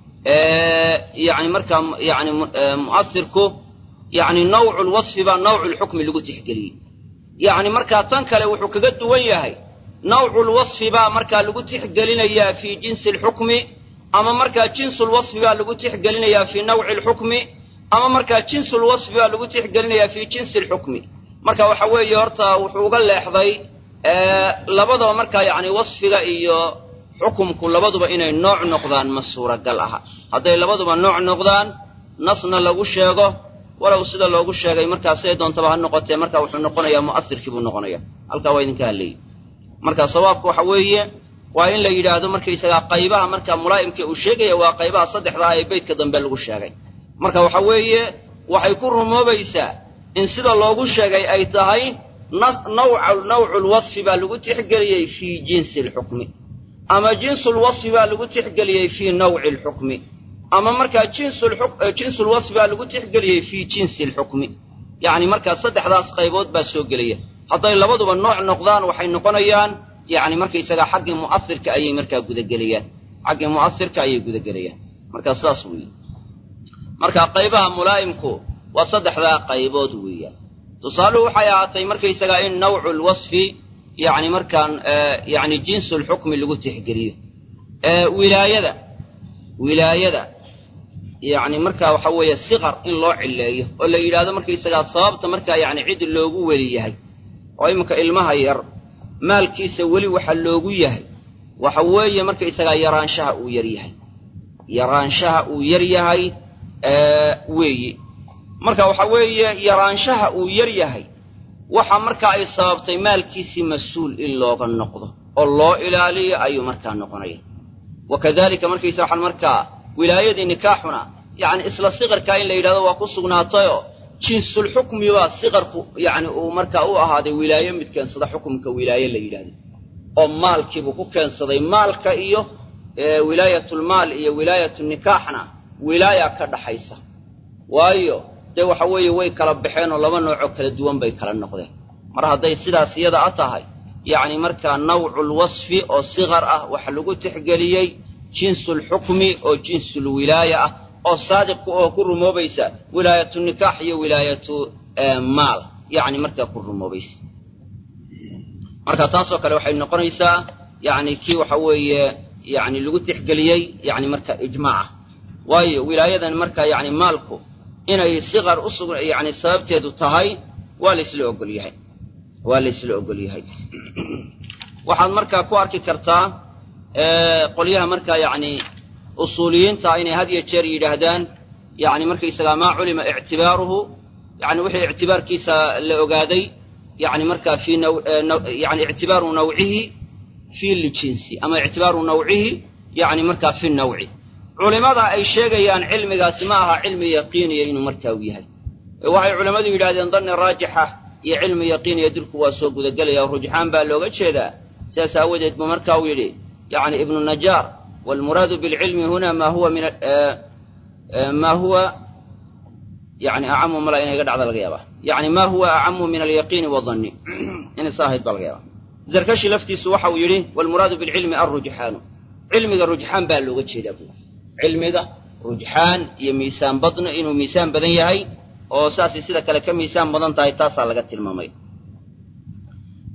yani markaa yani mu'asirku yani nawcu lwasfi baa nawcu lxukmi lagu tixgeliyey yacni markaa tan kale wuxuu kaga duwan yahay nawcu lwasfi baa markaa lagu tixgelinayaa fii jinsi lxukmi ama markaa jinsulwasfi baa lagu tixgelinayaa fii nawci lxukmi ama markaa jinsulwasfi baa lagu tixgelinayaa fii jinsi lxukmi marka waxa weeye horta wuxuu uga leexday labadaba markaa yacni wasfiga iyo xukumku labaduba inay nooc noqdaan ma suuragal aha hadday labaduba nooc noqdaan nasna lagu sheego walow sida loogu sheegay markaa siday doontaba ha noqotee marka wuxuu noqonayaa mu'asirkii buu noqonaya halkaa waa idinka hadleeyey marka sawaabka waxa weeye waa in la yidhaahdo markaysagaa qaybaha markaa mulaa'imka uu sheegaya waa qaybaha saddexda ah ee beydka dambe lagu sheegay marka waxa weeye waxay ku rumoobaysaa in sida loogu sheegay ay tahay nawcu lwasfi baa lagu tixgeliyey fii jinsi lxukmi ama jinsulwasfi baa lagu tixgeliyey fii nawci lxukmi ama markaa jinsulwasfi baa lagu tixgeliyey fii jinsi lxukmi yacni markaa saddexdaas qaybood baa soo gelaya hadday labaduba nooc noqdaan waxay noqonayaan yani markaysagaa xaggii mu'asirka ayay markaa gudagelayaan xaggii mu'asirka ayay gudagelayaan markaa saas weeye marka qaybaha mulaa'imku waa saddexdaa qaybood weeyaan tusaaluhu waxay ahaatay markaysagaa in nawcu lwasfi yani markaan yani jinsu lxukmi lagu tixgeliyo wilaayada wilaayada yani markaa waxa weeye siqar in loo cileeyo oo la yidhaahdo markaysagaa sababta markaa yani cid loogu weli yahay oo iminka ilmaha yar maalkiisa weli waxa loogu yahay waxa weeye markaysagaa yaraanshaha uu yar yahay yaraanshaha uu yar yahay weeye marka waxa weeye yaraanshaha uu yar yahay waxa markaa ay sababtay maalkiisii mas-uul in looga noqdo oo loo ilaaliyo ayuu markaa noqonaya wa kadalika markaysa waxaan markaa wilaayadii nikaaxuna yacni isla siqarkaa in la yidhahdo waa ku sugnaatayoo jinsulxukmi baa siqarku yani uu markaa u ahaaday wilaaye mid keensada xukumka wilaaye la yidhahdo oo maalkiibuu ku keensaday maalka iyo wilaayatulmaal iyo wilaayatunikaaxna wilaaya ka dhaxaysa waayo dee waxa weeye way kala baxeen oo laba noocoo kala duwan bay kala noqdeen mar hadday sidaas iyada a tahay yacni markaa nawculwasfi oo siqar ah waxa lagu tixgeliyey jinsulxukmi oo jinsulwilaaya ah oo saadiqku oo ku rumoobaysa wilaayatu nikaax iyo wilaayatu maal yacni markaa ku rumoobaysa marka taasoo kale waxay noqonaysaa yacni kii waxa weeye yani lagu tixgeliyey yani marka ijmaaca waayo wilaayadan marka yani maalku inay siqar usug yani sababteedu tahay waa laysla ogol yahay waa laysla ogol yahay waxaad markaa ku arki kartaa qolyaha markaa yani usuuliyiinta inay had iyo jeer yidhaahdaan yani markaysagaa maa culima ictibaaruhu yani wixii ictibaarkiisa la ogaaday yani markaa fi yani ictibaaru nawcihi fi ljinsi ama ictibaaru nawcihi yani markaa fi nawci culimada ay sheegayaan cilmigaasi ma aha cilmi yaqiiniya inuu markaa u yahay waxay culimmadu yidhahdeen danni raajixa iyo cilmi yaqiiniya dilku waa soo gudagelaya oo rujxaan baa looga jeedaa sidaas aawadeed buu marka uu yidhi yani ibnu najaar waalmuraadu bilcilmi huna ma huwa min ma huwa yani acamu mala inay ga dhacda laga yaaba yani ma huwa acamu min alyaqiini wadanni inay saa ahayd baa laga yaaba zarkashi laftiisu waxa uu yidhi waalmuraadu bilcilmi alrujxaanu cilmiga rujxaan baa looga jeedaa buu cilmiga rujxaan iyo miisaan badno inuu miisaan badan yahay oo saasay sida kale ka miisaan badan tahay taasaa laga tilmaamay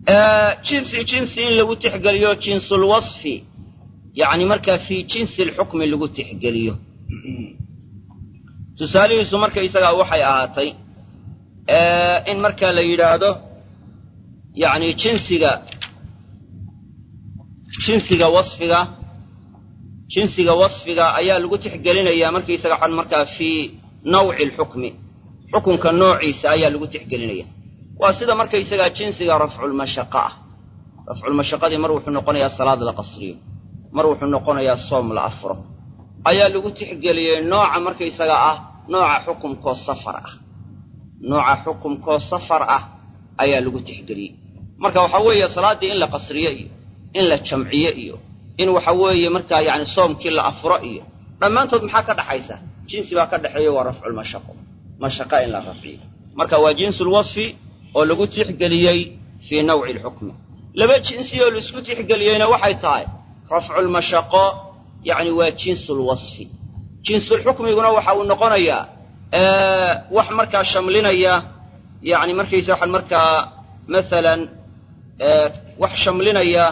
jinsi jinsi in lagu tixgeliyo jinsulwasfi yacni markaa fii jinsi alxukmi lagu tixgeliyo tusaalihiisu marka isagaa waxay ahaatay in markaa la yidhaahdo yacni jinsiga jinsiga wasfiga jinsiga wasfiga ayaa lagu tixgelinayaa markaysaga xan markaa fii nawci alxukmi xukunka noociisa ayaa lagu tixgelinaya waa sida markaysagaa jinsiga rafculmashaqa ah rafculmashaqadii mar wuxuu noqonayaa salaad la qasriyo mar wuxuu noqonayaa soom la afuro ayaa lagu tixgeliyey nooca markaysaga ah nooca xukumkoo safar ah nooca xukumkoo safar ah ayaa lagu tixgeliyey marka waxaa weeye salaaddii in la qasriyo iyo in la jamciyo iyo in waxa weeye markaa yacni soomkii la afuro iyo dhammaantood maxaa ka dhaxaysa jinsi baa ka dhexeeya waa rafculmashaqo mashaqa in la rafciyo marka waa jinsulwasfi oo lagu tixgeliyey fii nawci alxukmi laba jinsi oo laisku tixgeliyeyna waxay tahay rafculmashaqo yacni waa jinsulwasfi jinsulxukmiguna waxa uu noqonayaa wax markaa shamlinaya yacni markaysa waxaan markaa masalan wax shamlinaya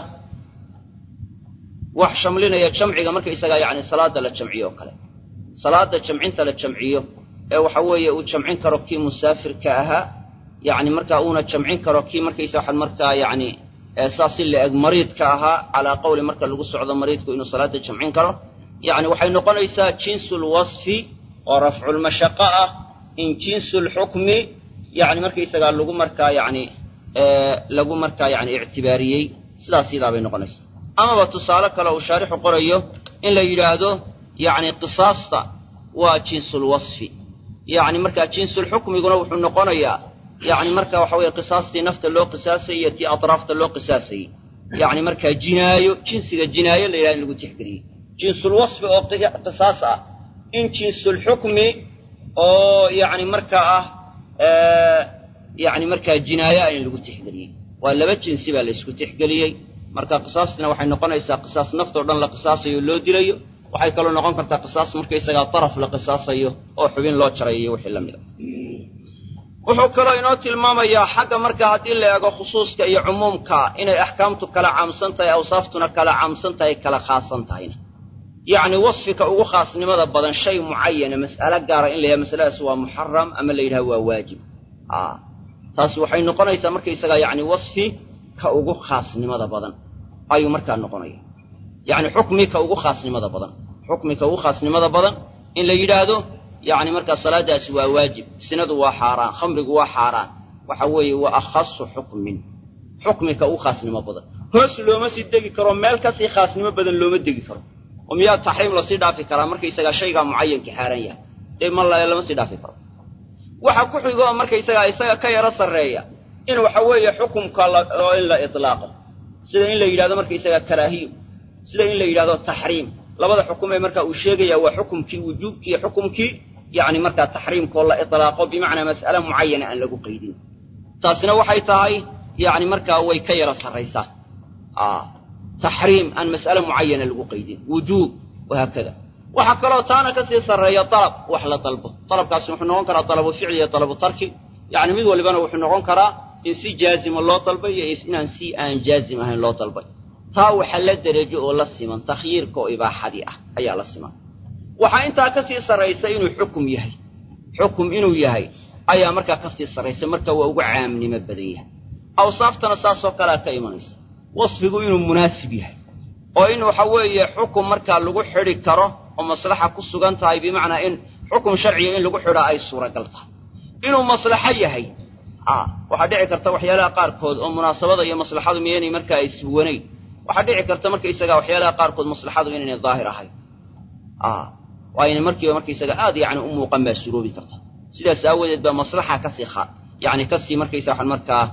wax shamlinaya jamciga markaysagaa yacni salaada la jamciyo oo kale salaada jamcinta la jamciyo ee waxa weeye uu jamcin karo kii musaafirka ahaa yacni markaa uuna jamcin karo kii markaysa waxaan markaa yacni saas si la-eg mariidka ahaa calaa qowli marka lagu socdo mariidku inuu salaada jamcin karo yacni waxay noqonaysaa jinsulwasfi oo rafculmashaqo ah in jinsulxukmi yacni markaysagaa lagu markaa yacni lagu markaa yacni ictibaariyey sidaas sidaa bay noqonaysaa amaba tusaale kale uu shaarixu qorayo in la yidhaahdo yacni qisaasta waa jinsulwasfi yacni markaa jinsulxukmiguna wuxuu noqonayaa yacni marka waxa weeye qisaastii nafta loo qisaasayay iyo tii atraafta loo qisaasayey yacni markaa jinaayo jinsiga jinaayo la yidhahdo in lagu tixgeliyey jinsulwasfi oo qisaas ah in jinsulxukmi oo yacni markaa ah yacni markaa jinaayo ah in lagu tixgeliyey waa laba jinsi baa la isku tixgeliyey marka qisaastina waxay noqonaysaa qisaas naftoo dhan la qisaasayo oo loo dilayo waxay kaloo noqon kartaa qisaas markaysagaa daraf la qisaasayo oo xubin loo jarayo iyo wixii la mida wuxuu kaloo inoo tilmaamayaa xagga marka haddii la eego khusuuska iyo cumuumka inay axkaamtu kala caamsan tahay awsaaftuna kala caamsan tahay kala khaasan tahayna yacni wasfika ugu khaasnimada badan shay mucayana mas'alo gaara in la yidhaha masaladaas waa muxaram ama la yidhaha waa waajib a taasi waxay noqonaysaa markaysagaa yacni wasfi ka ugu khaasnimada badan ayuu markaa noqonaya yacni xukmi ka ugu khaasnimada badan xukmi ka ugu khaasnimada badan in la yidhaahdo yacni markaa salaadaasi waa waajib sinadu waa xaaraan khamrigu waa xaaraan waxa weeye waa akhasu xukmin xukmi ka ugu khaasnimo badan hoos looma sii degi karo meel kasii khaasnimo badan looma degi karo oo miyaa taxriim lasii dhaafi karaa markaysagaa shaygaa mucayanka xaaran yahay dee ma lama sii dhaafi karo waxa ku xigo oo markaysagaa isaga ka yaro sarreeya in waxa weeye xukumka oo in la itlaaqo sida in la yidhahdo markaysagaa karaahiyo sida in la yidhahdo taxriim labada xukum ee marka uu sheegaya waa xukumkii wujuubkii iyo xukumkii yacni markaa taxriimkoo la itlaaqo bimacnaa mas'ale mucayana aan lagu qaydin taasina waxay tahay yacni markaa way ka yaro sarraysaa taxriim aan mas'ale mucayana lagu qaydin wujuub wahaakada waxaa kaloo taana kasii sarreeya dalab wax la dalbo dalabkaasi wuxuu noqon karaa dalabu ficli iyo dalabu tarki yacni mid walibana wuxuu noqon karaa in si jaazima loo dalbay iyo inaan si aan jaazim ahayn loo dalbay taa waxa la derejo oo la siman takhyiirka oo ibaaxadii ah ayaa la siman waxaa intaa kasii sarraysa inuu xukum yahay xukum inuu yahay ayaa markaa kasii sarraysa marka waa ugu caamnimo badan yahay awsaaftana saasoo kalea ka imanaysa wasfigu inuu munaasib yahay oo in waxa weeye xukum markaa lagu xidhi karo oo maslaxa ku sugan tahay bimacnaa in xukum sharciga in lagu xidhaa ay suuragal tahay inuu maslaxo yahay waxaa dhici karta waxyaalaha qaarkood oo munaasabada iyo maslaxadu miyaynay markaa iswanayn waxaa dhici karta markaysaga waxyaalaha qaarkood maslaxadu inaynay daahir ahayn waa inay markiiba markaysaga aad yacni u muuqan baa suroobi karta sidaas aawadeed baa maslaxa kasii kha yani kasii markaysa waxaan markaa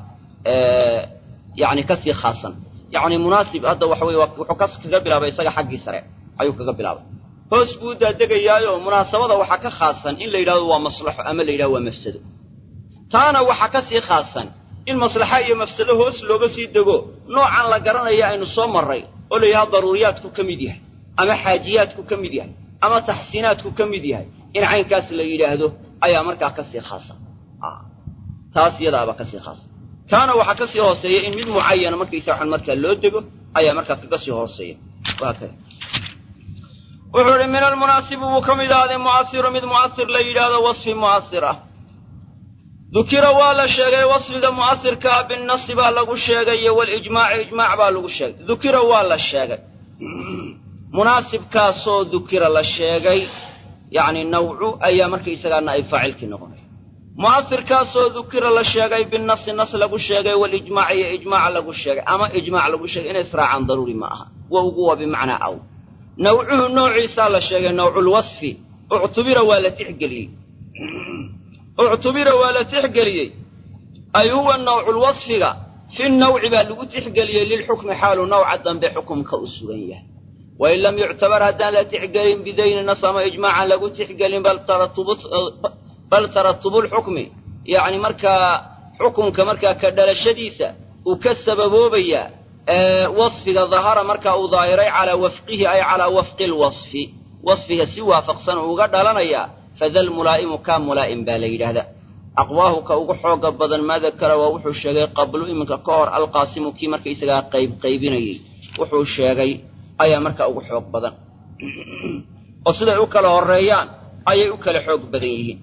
yani kasii khaasan yacni munaasib hadda waxa weye wuxuu kas kaga bilaabay isaga xaggii sare ayuu kaga bilaabay hoos buu daadegayaayo munaasabada waxaa ka khaasan in la yidhahdo waa maslaxo ama la yidhahdo waa mafsado taana waxaa ka sii khaasan in maslaxa iyo mafsado hoos looga sii dego noocan la garanaya aynu soo marray oo la yidhahdo daruuriyaadku ka mid yahay ama xaajiyaadku ka mid yahay ama taxsiinaadku ka mid yahay in caynkaas la yidhaahdo ayaa markaa kasii khaasan taas iyadaaba kasii khaasan kaana waxaa ka sii hooseeya in mid mucayana markaysa waxaan markaa loo dego ayaa markaa kaga sii hooseeya waa kay wuxuu ihi min almunaasibu buu ka mid ahaaday mu'asiru mid mu'asir la yidhaahdo wasfi mu'asir ah dukira waa la sheegay wasfiga mu'asirkaa binnasi baa lagu sheegay iyo walijmaaci ijmaac baa lagu sheegay dukira waa la sheegay munaasibkaasoo dukira la sheegay yacni nawcu ayaa markaysagaa ay faacilkii noqonaya mu'asirkaasoo dukira la sheegay binasi nas lagu sheegay walijmaac iyo ijmaac lagu sheegay ama ijmaac lagu sheegay inay israacaan daruuri ma aha wa ugu waa bimacnaa aw nawcuhu noociisaa la sheegay nawculwasfi uctubira waa la tixgeliyey uctubira waa la tixgeliyey ay huwa nawculwasfiga fi nawci baa lagu tixgeliyey lilxukmi xaalu nawca dambe xukumka u sugan yahay wain lam yuctabar haddaan la tixgelin bidayni nas ama ijmaacan lagu tixgelin bal taratubulxukmi yacni markaa xukumka markaa ka dhalashadiisa uu ka sababoobayaa wasfiga dahara markaa uu daahiray calaa wafqihi ay calaa wafqi lwasfi wasfiga si waafaqsan uga dhalanayaa fadal mulaa'imu kaa mulaa'im baa la yidhaahdaa aqwaahu ka ugu xooga badan maa dakara waa wuxuu sheegay qablu iminka ka hor alqaasimu kii markaysagaa qayb qaybinayey wuxuu sheegay ayaa markaa ugu xoog badan oo siday u kala horeeyaan ayay u kala xoog badan yihiin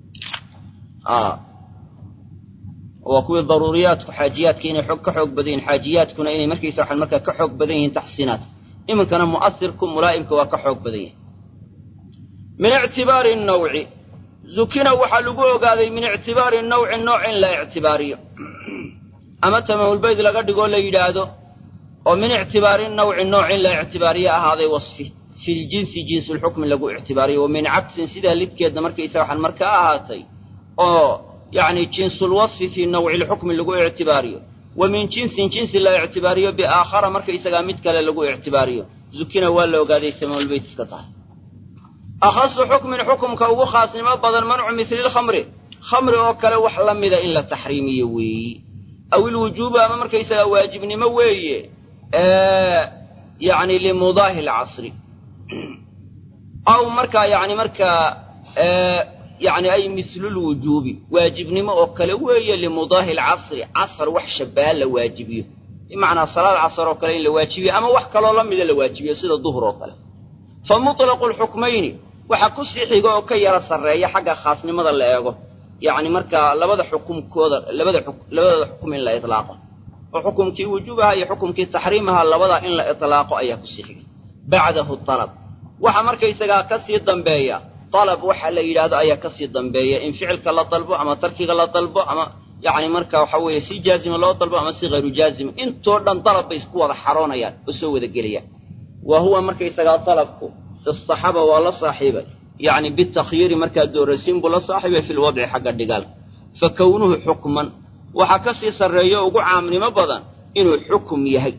waa kuwii daruuriyaadku xaajiyaadka inay xoog ka xoog badan yihin xaajiyaadkuna inay markaysa waxaan markaa ka xoog badan yihiin taxsiinaadka iminkana mu'asirku mulaa'imka waa ka xoog badan yahay min ictibaari nawci zukina waxaa lagu ogaaday min ictibaari nawci nooc in la ictibaariyo ama tamaamulbayd laga dhigoo la yidhaahdo oo min ictibaari nawci nooc in la ictibaariyo ahaaday wasfi fi ljinsi jinsulxukmi lagu ictibaariyo wa min cagsin sidaa lidkeedna markaysa waxaan markaa ahaatay oo yacni jinsulwasfi fii nawci lxukmi lagu ictibaariyo wa min jinsin jinsi la ictibaariyo biaakhara markaysagaa mid kale lagu ictibaariyo zukina waa la ogaaday tamaamulbayt iska tahay akhasu xukmin xukumka ugu khaasnimo badan mancu misli lkhamri khamri oo kale wax la mida in la taxriimiyo weeyi aw ilwujuubu ama markaysagaa waajibnimo weeye yacni limudaahi lcasri aw markaa yani markaa yani ay mislulwujuubi waajibnimo oo kale weeye limudaahi lcasri casr wax shabaha la waajibiyo bimacnaa salaad casr oo kale in la waajibiyo ama wax kaloo la mida la waajibiyo sida duhr oo kale fa muطlaqu lxukmayni waxa ku sii xiga oo ka yara sarreeya xagga khaasnimada la eego yacni markaa labada xukumkooda labada labadooda xukum in la itlaaqo oo xukumkii wujuubaha iyo xukumkii taxriimaha labada in la itlaaqo ayaa kusii xigay bacdahu alab waxa markaysagaa ka sii dambeeya alab waxa la yidhaahdo ayaa kasii dambeeya in ficilka la dalbo ama tarkiga la dalbo ama yacni marka waxa weeye si jaazima loo dalbo ama si hayru jaazima intoo dhan dalab bay isku wada xaroonayaan oo soo wada gelayaan wa huwa markaysagaa dalabku istaxaba waa la saaxiibay yacni bitakyiiri markaa doorasiin buu la saaxiibay fi lwadci xagga dhigaalka fa kownuhu xukman waxaa ka sii sarreeyo ugu caamnimo badan inuu xukum yahay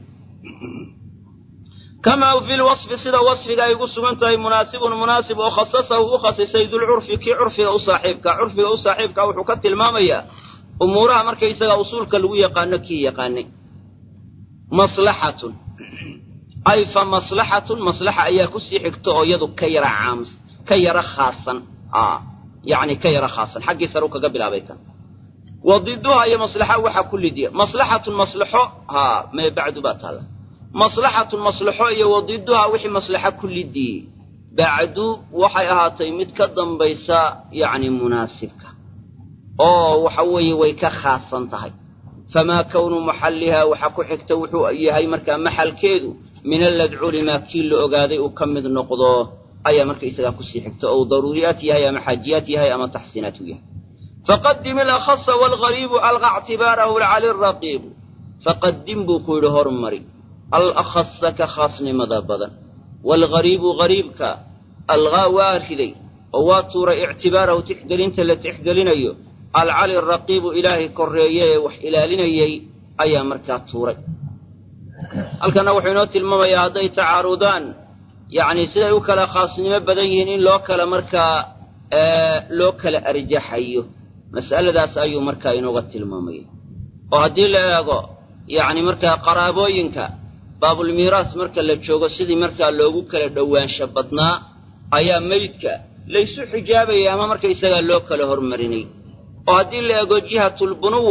kamaa fi lwasfi sida wasfiga ay ugu sugan tahay munaasibun munaasib oo khasasahu u khasisay dulcurfi kii curfiga u saaxiibka curfiga u saaxiibka wuxuu ka tilmaamayaa umuuraha markaysaga usuulka lagu yaqaano kii yaqaanay maslaxatun ay fa maslaxatun maslaxa ayaa kusii xigta oo iyadu ka yara caams ka yara khaasan yacni ka yara khaasan xaggii sare u kaga bilaabay kan wa diduha iyo maslaxa waxaa ku lidiya maslaxatun maslaxo haa mee bacdu baa taalla maslaxatun maslaxo iyo wa diduha wixii maslaxa ku lidiyey bacdu waxay ahaatay mid ka dambaysa yacni munaasibka oo waxa weeye way ka khaasan tahay famaa kownu maxallihaa waxaa ku xigta wuxuu yahay markaa maxalkeedu min alladculi maa kii la ogaaday uu ka mid noqdo ayaa markaysagaa kusii xigta ou daruuriyaat yahay ama xaajiyaat yahay ama taxsiinaat u yahay faqadim ilakhasa waalgariibu alqa ctibaarahu lcali raqiibu faqadim buu ku yidhi hormari alakhasa ka khaasnimada badan waalgariibu gariibka alqaa waa riday oo waa tuuray ictibaarahu tixgelinta la tixgelinayo alcali raqiibu ilaahay korreeye ee wax ilaalinayay ayaa markaa tuuray halkanna wuxuu inoo tilmaamayaa hadday tacaarudaan yacni siday u kala khaasnimo badan yihiin in loo kala markaa loo kala arjaxayo mas'aladaas ayuu markaa inooga tilmaamaya oo haddii la eego yacni markaa qaraabooyinka baabulmiiraas marka la joogo sidii markaa loogu kala dhowaansho badnaa ayaa meydka laysu xijaabayay ama markaysagaa loo kala hormarinay oo haddii la eego jihatulbunuwo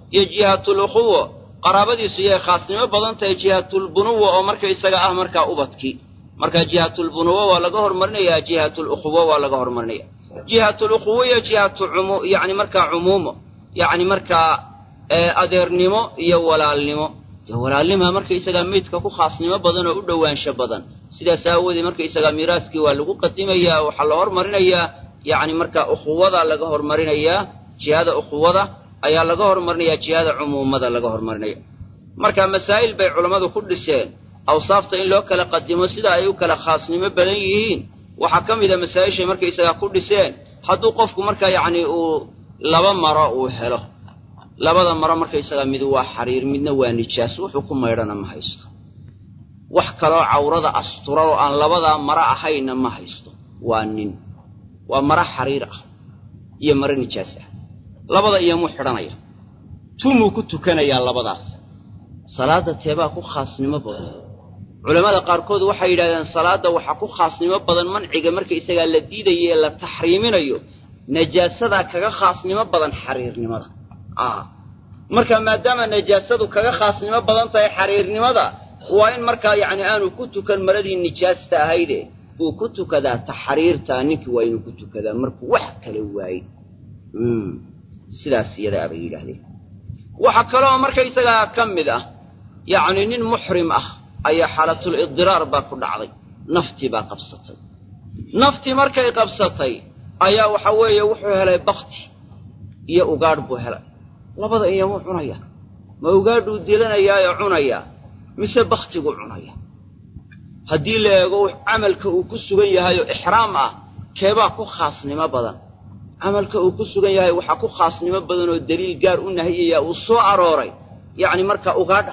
iyo jihaatulukhuwa qaraabadiisu iyay khaasnimo badan tahay jihaatulbunuwa oo marka isaga ah markaa ubadkii marka jihaatulbunuwa waa laga hormarinayaa jihaatulukhuwa waa laga hormarinaya jihaatulukhuwa iyo jihaatu cumu yacni markaa cumuumo yacni markaa adeernimo iyo walaalnimo dee walaalnimaa markaysagaa meydka ku khaasnimo badan oo u dhowaansho badan sidaas aawoodee markaysagaa miiraaskii waa lagu qadimayaa waxaa la hormarinayaa yacni markaa ukhuwada laga hormarinayaa jihada ukhuwada ayaa laga hormarinayaa jihada cumuumada laga hormarinaya marka masaa'il bay culammadu ku dhiseen awsaafta in loo kala qadimo sida ay u kala khaasnimo badan yihiin waxaa ka mid a masaa'ishay markaysagaa ku dhiseen hadduu qofku markaa yacni uu laba maro uu helo labada maro markaysagaa mid waa xariir midna waa nijaas wuxuu ku maydhana ma haysto wax kaloo cawrada astura oo aan labadaa maro ahayna ma haysto waa nin waa maro xariir ah iyo maro nijaas ah labada iyomuu xidhanaya tumuu ku tukanayaa labadaas salaadda teebaa ku khaasnimo badan culammada qaarkood waxay yidhahdeen salaadda waxaa ku khaasnimo badan manciga markaysagaa la diidayo ee la taxriiminayo najaasadaa kaga khaasnimo badan xariirnimada marka maadaama najaasadu kaga khaasnimo badan tahay xariirnimada waa in markaa yacni aanu ku tukan maradii nijaasta ahayde uu ku tukadaa taxriirtaa ninkii waa inuu ku tukadaa markuu wax kala waaye sidaas iyadaa bay yidhaahdeen waxaa kaloo markaysagaa ka mid ah yacni nin muxrim ah ayaa xaalatul idiraar baa ku dhacday naftii baa qabsatay naftii markay qabsatay ayaa waxa weeye wuxuu helay bakti iyo ugaadh buu helay labada iyomuu cunaya ma ugaadhuu dilanayaayo cunayaa mise baktiguu cunaya haddii la eego camalka uu ku sugan yahayoo ixraam ah keebaa ku khaasnimo badan camalka uu ku sugan yahay waxaa ku khaasnimo badan oo daliil gaar u nahiyaya uu soo arooray yacni marka ugaadha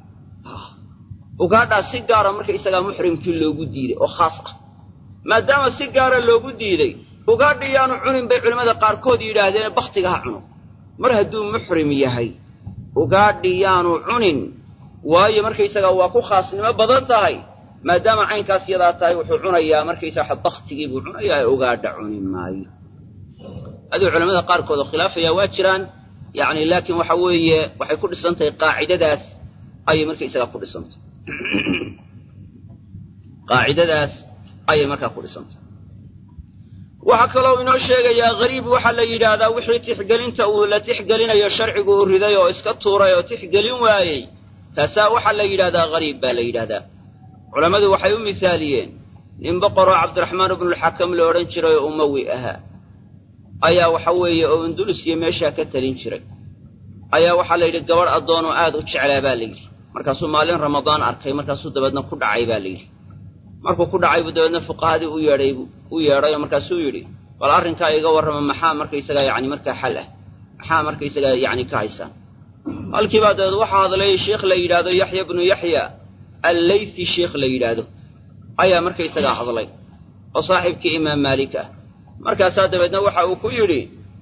ugaadhaa si gaara marka isagaa muxrimkii loogu diiday oo khaas ah maadaama si gaara loogu diiday ugaadha yaanu cunin bay culimmada qaarkood yidhaahdeen baktiga ha cuno mar hadduu muxrim yahay ugaadhi yaanu cunin waayo markaysagaa waa ku khaasnimo badan tahay maadaama caynkaas yadaa tahay wuxuu cunayaa markaysaga baktigii buu cunayaa ee ugaadha cuni maayo aduu culamada qaarkood oo khilaafayaa waa jiraan yacni laakiin waxa weeye waxay ku dhisan tahay qaacidadaas ayay markaysagaa ku dhisantahy qaacidadaas ayay markaa ku dhisantahy waxaa kaloo inoo sheegayaa hariib waxaa la yidhaahdaa wixii tixgelinta uu la tixgelinayo sharcigu uu riday oo iska tuuray oo tixgelin waayey taasaa waxaa la yidhahdaa hariib baa la yidhahdaa culammadu waxay u misaaliyeen nin boqoroo cabdiraxmaan ibnulxakam la odhan jiray oo umawi ahaa ayaa waxa weeye oo undulus iyo meeshaa ka talin jiray ayaa waxaa la yidhi gabadh addoonoo aad u jeclaa baa la yidhi markaasuu maalin ramadaan arkay markaasuu dabeedna ku dhacay baa la yidhi markuu ku dhacay buu dabeedna fuqahadii u yeedhay u yeedhay oo markaasuu yidhi bal arrinkaa iga warrama maxaa markaysagaa yacni markaa xal ah maxaa markaysagaa yacni ka haysaan halkiibaa dabeed waxaa hadlay sheikh la yidhaahdo yaxya bnu yaxya alleythi sheikh la yidhaahdo ayaa markaysagaa hadlay oo saaxiibkii imaam maalik ah markaasaa dabeedna waxa uu ku yidhi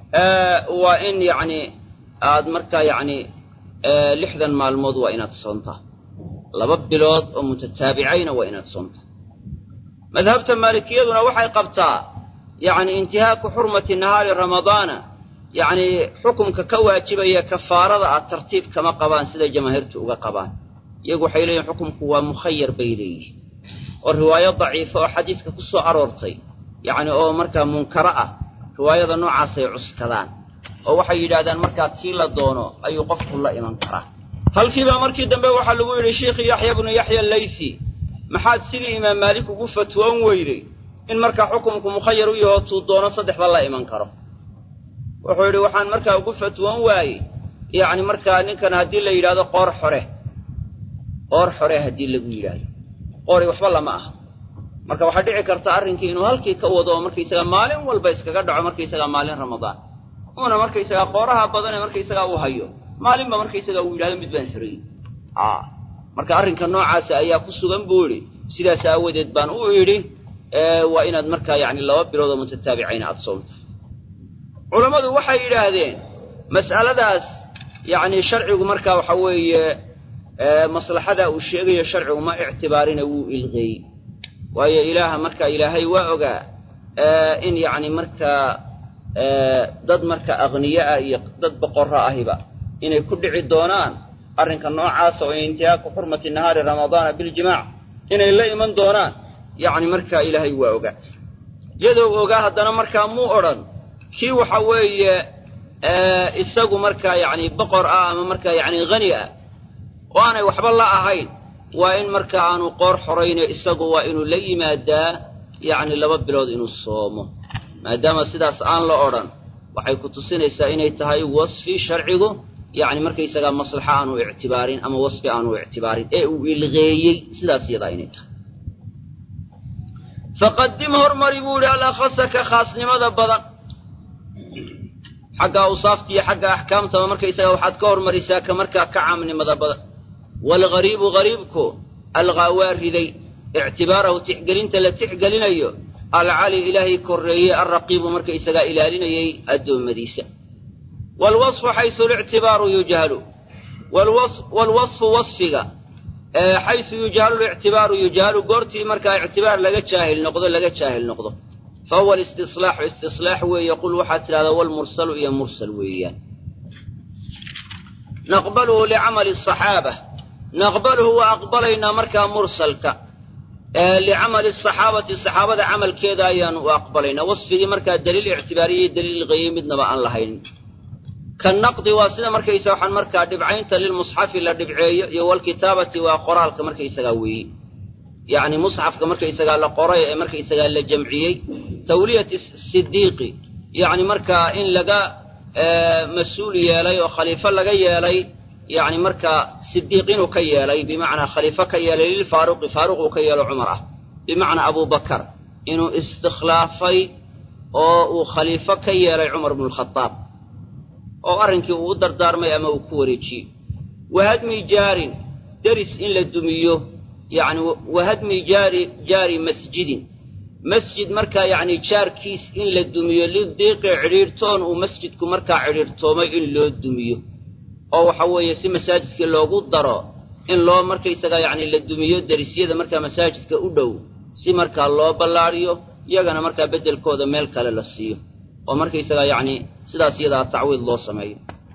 waa in yacni aad markaa yacni lixdan maalmood waa inaad soontaa laba bilood oo mutataabicayna waa inaad soontaa madhabta maalikiyaduna waxay qabtaa yacni intihaaku xurmati nahaari ramadaana yacni xukumka ka waajibaya kafaarada ah tartiib kama qabaan siday jamaahiirtu uga qabaan iyagu waxay leeyihin xukumku waa mukhayar bay leeyihin oo riwaayo daciifa oo xadiiska ku soo aroortay yacni oo markaa munkaro ah riwaayada noocaasay cuskadaan oo waxay yidhaahdaan markaa kii la doono ayuu qofku la iman karaa halkiibaa markii dambe waxaa lagu yidhi sheikhi yaxya bnu yaxya laythi maxaad sidii imaam maalik ugu fatwoon weyday in markaa xukumku mukhayar u yahoo tuu doono saddexba la iman karo wuxuu yidhi waxaan markaa ugu fatwoon waayey yacni markaa ninkan haddii la yidhahdo qoor xore qoor xore haddii lagu yidhaahdo qoori waxba lama aha marka waxaa dhici karta arrinkii inuu halkii ka wado oo markaysagaa maalin walba iskaga dhaco markaysagaa maalin ramadaan uuna markaysagaa qooraha badan ee markaysagaa uu hayo maalinba markaysagaa uu yidhahdo mid baan xoreyey marka arrinka noocaasa ayaa ku sugan buu idhi sidaas aawadeed baan u idhi waa inaad markaa yacni laba bilood oo mutataabicayna aada soomto culammadu waxay yidhaahdeen mas'aladaas yacni sharcigu markaa waxa weeye maslaxadaa uu sheegayo sharcigu ma ictibaarina wuu ilqeey waayo ilaaha marka ilaahay waa ogaa in yacni markaa dad marka aqniyo ah iyo dad boqorro ahiba inay ku dhici doonaan arrinka noocaasa oo intihaaku xurmati nahaari ramadaana biljimaac inay la iman doonaan yacni markaa ilaahay waa ogaa iyadoo ogaa haddana markaa muu odhan kii waxa weeye isagu markaa yacni boqor ah ama markaa yacni hani ah oo aanay waxba la ahayn waa in markaa aanu qoor xorayno isagu waa inuu la yimaadaa yacni laba bilood inuu soomo maadaama sidaas aan la odhan waxay ku tusinaysaa inay tahay wasfi sharcigu yacni markaysagaa maslaxa aanu ictibaarin ama wasfi aanu ictibaarin ee uu ilqeeyey sidaas iyadaa inay tahay faqadim hormari buu yidhi alakhasa ka khaasnimada badan xagga awsaafta iyo xagga axkaamtaba markaysaga waxaad ka hormarisaa ka markaa ka caamnimada badan waalghariibu hariibku alqaa waa riday ictibaarahu tixgelinta la tixgelinayo alcali ilaahay korreeyey alraqiibu markaysagaa ilaalinayay addoommadiisa waalwasfu xaysu lictibaaru yujhalu waalwasfu wasfiga xaysu yujhalu lictibaaru yujhalu goortii markaa ictibaar laga jaahil noqdo laga jaahil noqdo fa huwa alistislaaxu istislaax weeye qul waxaad tidhahdaa walmursalu iyo mursal weeyaan naqbaluhu licamali asaxaaba naqbaluhu waa aqbalaynaa markaa mursalka licamali asaxaabati saxaabada camalkeeda ayaanu u aqbalaynaa wasfigii markaa daliil ictibaariyey daliil qeeyey midnaba aan lahayn kanaqdi waa sida markaysa waxaan markaa dhibcaynta lilmusxafi la dhibceeyo iyo walkitaabati waa qoraalka markaysagaa weeye yacni musxafka markaysagaa la qoray ee markaysagaa la jamciyey tawliyati sidiiqi yacni markaa in laga mas-uul yeelay oo khaliifo laga yeelay yacni markaa sidiiq inuu ka yeelay bimacnaa khaliifo ka yeelay lilfaaruqi faaruq uu ka yeelo cumar ah bimacnaa abubakar inuu istikhlaafay oo uu khaliifo ka yeelay cumar bnu lkhadaab oo arrinkii uu u dardaarmay ama uu ku wareejiyey wahadmi jaarin deris in la dumiyo yacni wahadmi jaari jaari masjidin masjid markaa yacni jaarkiis in la dumiyo lidiiqi cidhiirtoon uu masjidku markaa cidhiirtoomay in loo dumiyo oo waxa weeye si masaajidkii loogu daro in loo markaysagaa yacni la dumiyo derisyada markaa masaajidka u dhow si markaa loo ballaadhiyo iyagana markaa beddelkooda meel kale la siiyo oo markaysagaa yacni sidaas iyadaa tacwiid loo sameeyo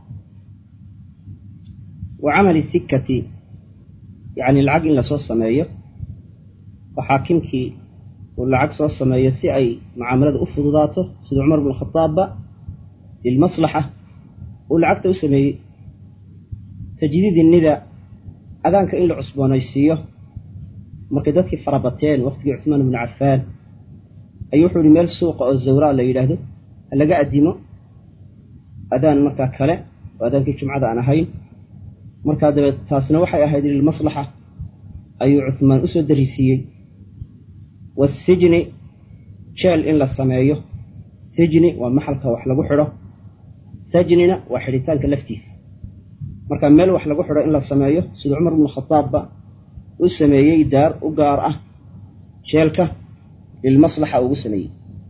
wa camali sikkati yacni lacag in lasoo sameeyo oo xaakimkii uu lacag soo sameeyo si ay mucaamalada u fududaato sida cumar bnu khadaabba lilmaslaxa uu lacagta u sameeyey tajdiidi nida adaanka in la cusboonaysiiyo markay dadkii farabateen waqtigii cusmaan bnu cafaan ayuu wuxuu yihi meel suuqa oo zawraa la yidhaahdo laga addimo adaan markaa kale oo adaankii jumcada aan ahayn markaa dabeed taasna waxay ahayd lilmaslaxa ayuu cuhmaan usoo darisiiyey wasijni jeel in la sameeyo sijni waa maxalka wax lagu xidho sajnina waa xidhitaanka laftiisa marka meel wax lagu xidho in la sameeyo sida cumar bnu khadaabba u sameeyey daar u gaar ah jeelka lilmaslaxa ugu sameeyey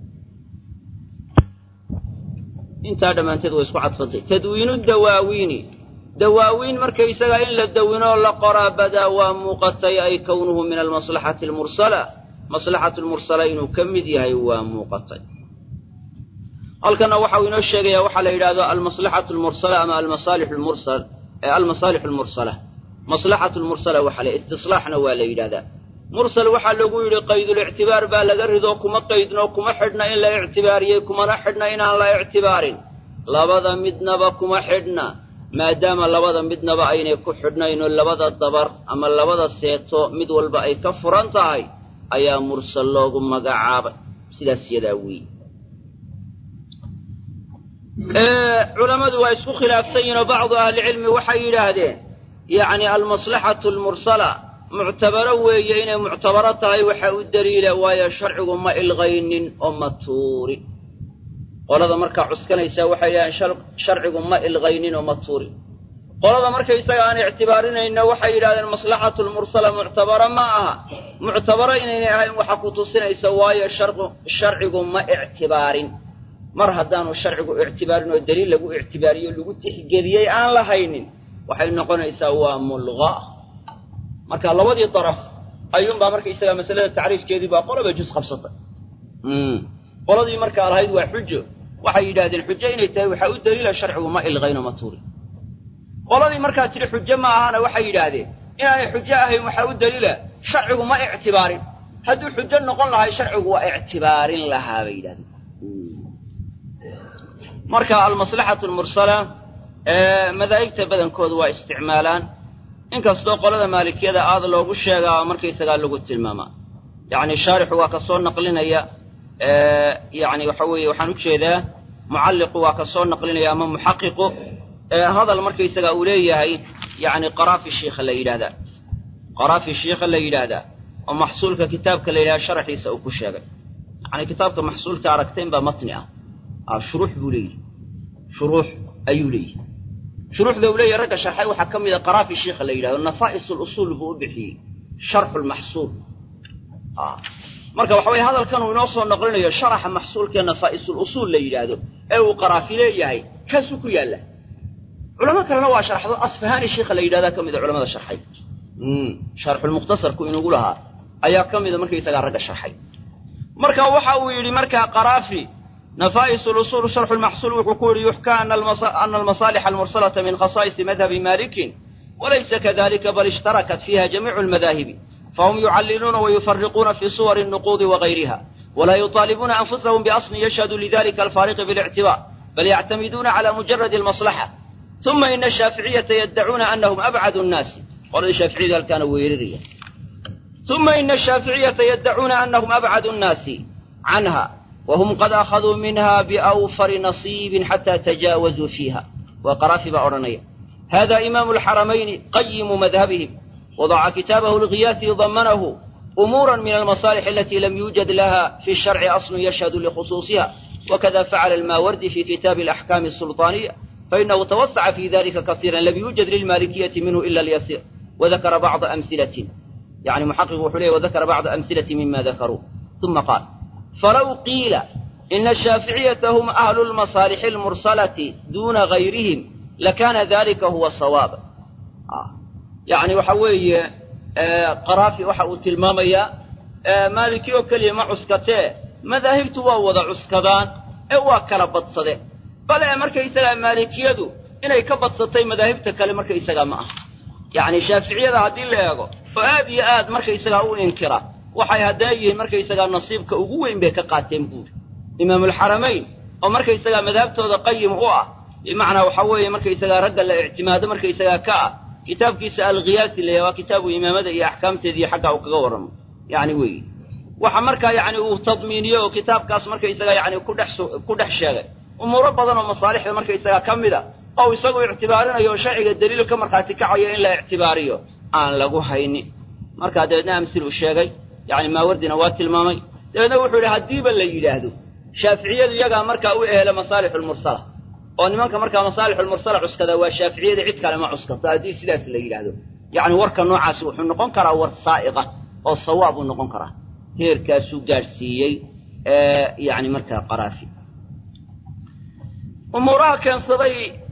intaa dhammaanteed way isku cadfantay tadwiinu dawaawiini dawaawiin markaysagaa in la dawinoo la qoraa badaa waa muuqatay ay kownuhu min almaslaxati almursala maslaxatu lmursala inuu ka mid yahay waa muuqatay halkanna waxau inoo sheegayaa waxaa la yidhahdo almaslaxatu lmursala ama almasaalix lmursal almasaalix almursala maslaxatu lmursala waxaa la istislaaxna waa la yidhahdaa mursal waxaa lagu yidhi qaydulictibaar baa laga ridoo kuma qaydno kuma xidhna in la ictibaariyey kumana xidhna inaan la ictibaarin labada midnaba kuma xidhna maadaama labada midnaba aynay ku xidhnayno labada dabar ama labada seeto mid walba ay ka furan tahay ayaa mursal loogu magacaabay sidaas yadaa weeye culammadu waa isku khilaafsan yihin oo bacdu ahlicilmi waxay yidhaahdeen yacni almaslaxatu almursala muctabaro weeye inay muctabaro tahay waxa u daliila waayo sharcigu ma ilqaynin oo ma tuurin qolada markaa cuskanaysaa waxay yidhahdeen sharcigu ma ilqaynin oo ma tuurin qolada markaysaga aan ictibaarinayno waxay yidhahdeen maslaxatu lmursala muctabaro ma aha muctabaro inaynay ahayn waxa ku tusinaysa waayo sharcigu ma ictibaarin mar haddaanu sharcigu ictibaarin oo daliil lagu ictibaariyo lagu tixgeliyey aan lahaynin waxay noqonaysaa waa mulqa marka labadii daraf ayuunbaa markaysaga masalada tacriifkeedii baa qolaba juz qabsatay qoladii markaa lahayd waa xujo waxay yidhahdeen xujo inay tahay waxaa u daliila sharcigu ma ilqayno ma tuurin qoladii markaa tidhi xujo ma ahana waxay yidhaahdeen inaanay xujo ahayn waxaa u daliila sharcigu ma ictibaarin hadduu xujo noqon lahay sharcigu waa ictibaarin lahaa bay yidhahdeen marka almaslaxatu almursala madaahibta badankooda waa isticmaalaan inkastoo qolada maalikiyada aada loogu sheegaa markaysagaa lagu tilmaamaa yacni shaarixu waa ka soo naqlinaya yani waxa weeye waxaan ujeedaa mucalliqu waa ka soo naqlinaya ama muxaqiqu hadal markaysaga uu leeyahay yani qaraafi shiikha la yidhahdaa qaraafi shiikha la yidhaahdaa oo maxsuulka kitaabka la yidhahda sharaxiisa uu ku sheegay yani kitaabka maxsuulka aragteen baa matni ah shuruux buu leeyahy shuruux ayuu leeyahy shuruuxda uu leeyahy ragga sharxay waxaa ka mid a qaraafi shiikha la yidhahdo nafaa'is lusuul buu u bixiyey sharxu lmaxsuul marka waxa weye hadalkan uu inoo soo noqlinayo sharaxa maxsuulkee nafaa'isuulusuul la yidhaahdo ee uu qaraafi leeyahay kaasuu ku yaalla culamo kalena waa sharxdo asfahaani shiikha la yidhahdaa ka mida culamada sharxay sharxulmukhtasarku inugu lahaa ayaa ka mida markaysagaa ragga sharxay marka waxa uu yidhi markaa qaraafi نفائس الأصول شرح المحصول وحكور يحكى أن, المص... أن المصالح المرسلة من خصائص مذهب مالك وليس كذلك بل اشتركت فيها جميع المذاهب فهم يعللون ويفرقون في صور النقود وغيرها ولا يطالبون أنفسهم بأصل يشهد لذلك الفارق بالاعتبار بل يعتمدون على مجرد المصلحة ثم إن الشافعية يدعون أنهم أبعد الناس قال الشافعية كان ويريا ثم إن الشافعية يدعون أنهم أبعد الناس عنها وهم قد أخذوا منها بأوفر نصيب حتى تجاوزوا فيها وقرافب أورنية هذا إمام الحرمين قيم مذهبهم وضع كتابه الغياث ضمنه أمورا من المصالح التي لم يوجد لها في الشرع أصل يشهد لخصوصها وكذا فعل الماوردي في كتاب الأحكام السلطانية فإنه توسع في ذلك كثيرا لم يوجد للمالكية منه إلا اليسير وذكر بعض أمثلة يعني محقق حليه وذكر بعض أمثلة مما ذكروا ثم قال فلو قيل إن الشافعية هم أهل المصالح المرسلة دون غيرهم لكان ذلك هو الصواب آه. يعني وحوي آه قرافي وحاو تلماميا آه مالكي وكلي ما عسكته مذاهبت ووضع عسكدان اوا كلا بدسده بل markay isaga maalikiyadu inay ka badsatay madaahibta kale markay isaga ma ah yani shaaficiyada hadii la eego oo aad iyo aad markay isaga u inkira waxay hadaayihiin markay isaga nasiibka ugu weyn bay ka qaateen buuri imaam alxaramayn oo markay isaga madhabtooda qayim u ah bimacnaa waxa weeye markay isaga ragga la ictimaado markay isaga ka ah kitaabkiisa alghiyaasi la waa kitaabu imaamada iyo axkaamteeda iyo xagga uu kaga warramo yani weeye waxa markaa yani uu tadmiiniyo oo kitaabkaas markay isaga yani ku dhex ku dhex sheegay umuuro badan oo masaalixda marka isaga ka mid a oo isagu ictibaarinayo oo sharciga daliil ka markhaati kacayo in la ictibaariyo aan lagu haynin markaa dabeedna amsil uu sheegay yani maawardina waa tilmaamay dabeedna wuxuu yidhi haddiiba la yidhaahdo shaaficiyadu iyagaa markaa u ehela masaalixu lmursala oo nimanka markaa masaalixu lmursala cuskada waa shaaficiyada cid kale ma cuskato haddii sidaas la yidhaahdo yacni warka noocaasi wuxuu noqon karaa war saa'iqa oo sawaab uu noqon karaa heerkaasuu gaadhsiiyey yani markaa qaraafi umuuraha keensaday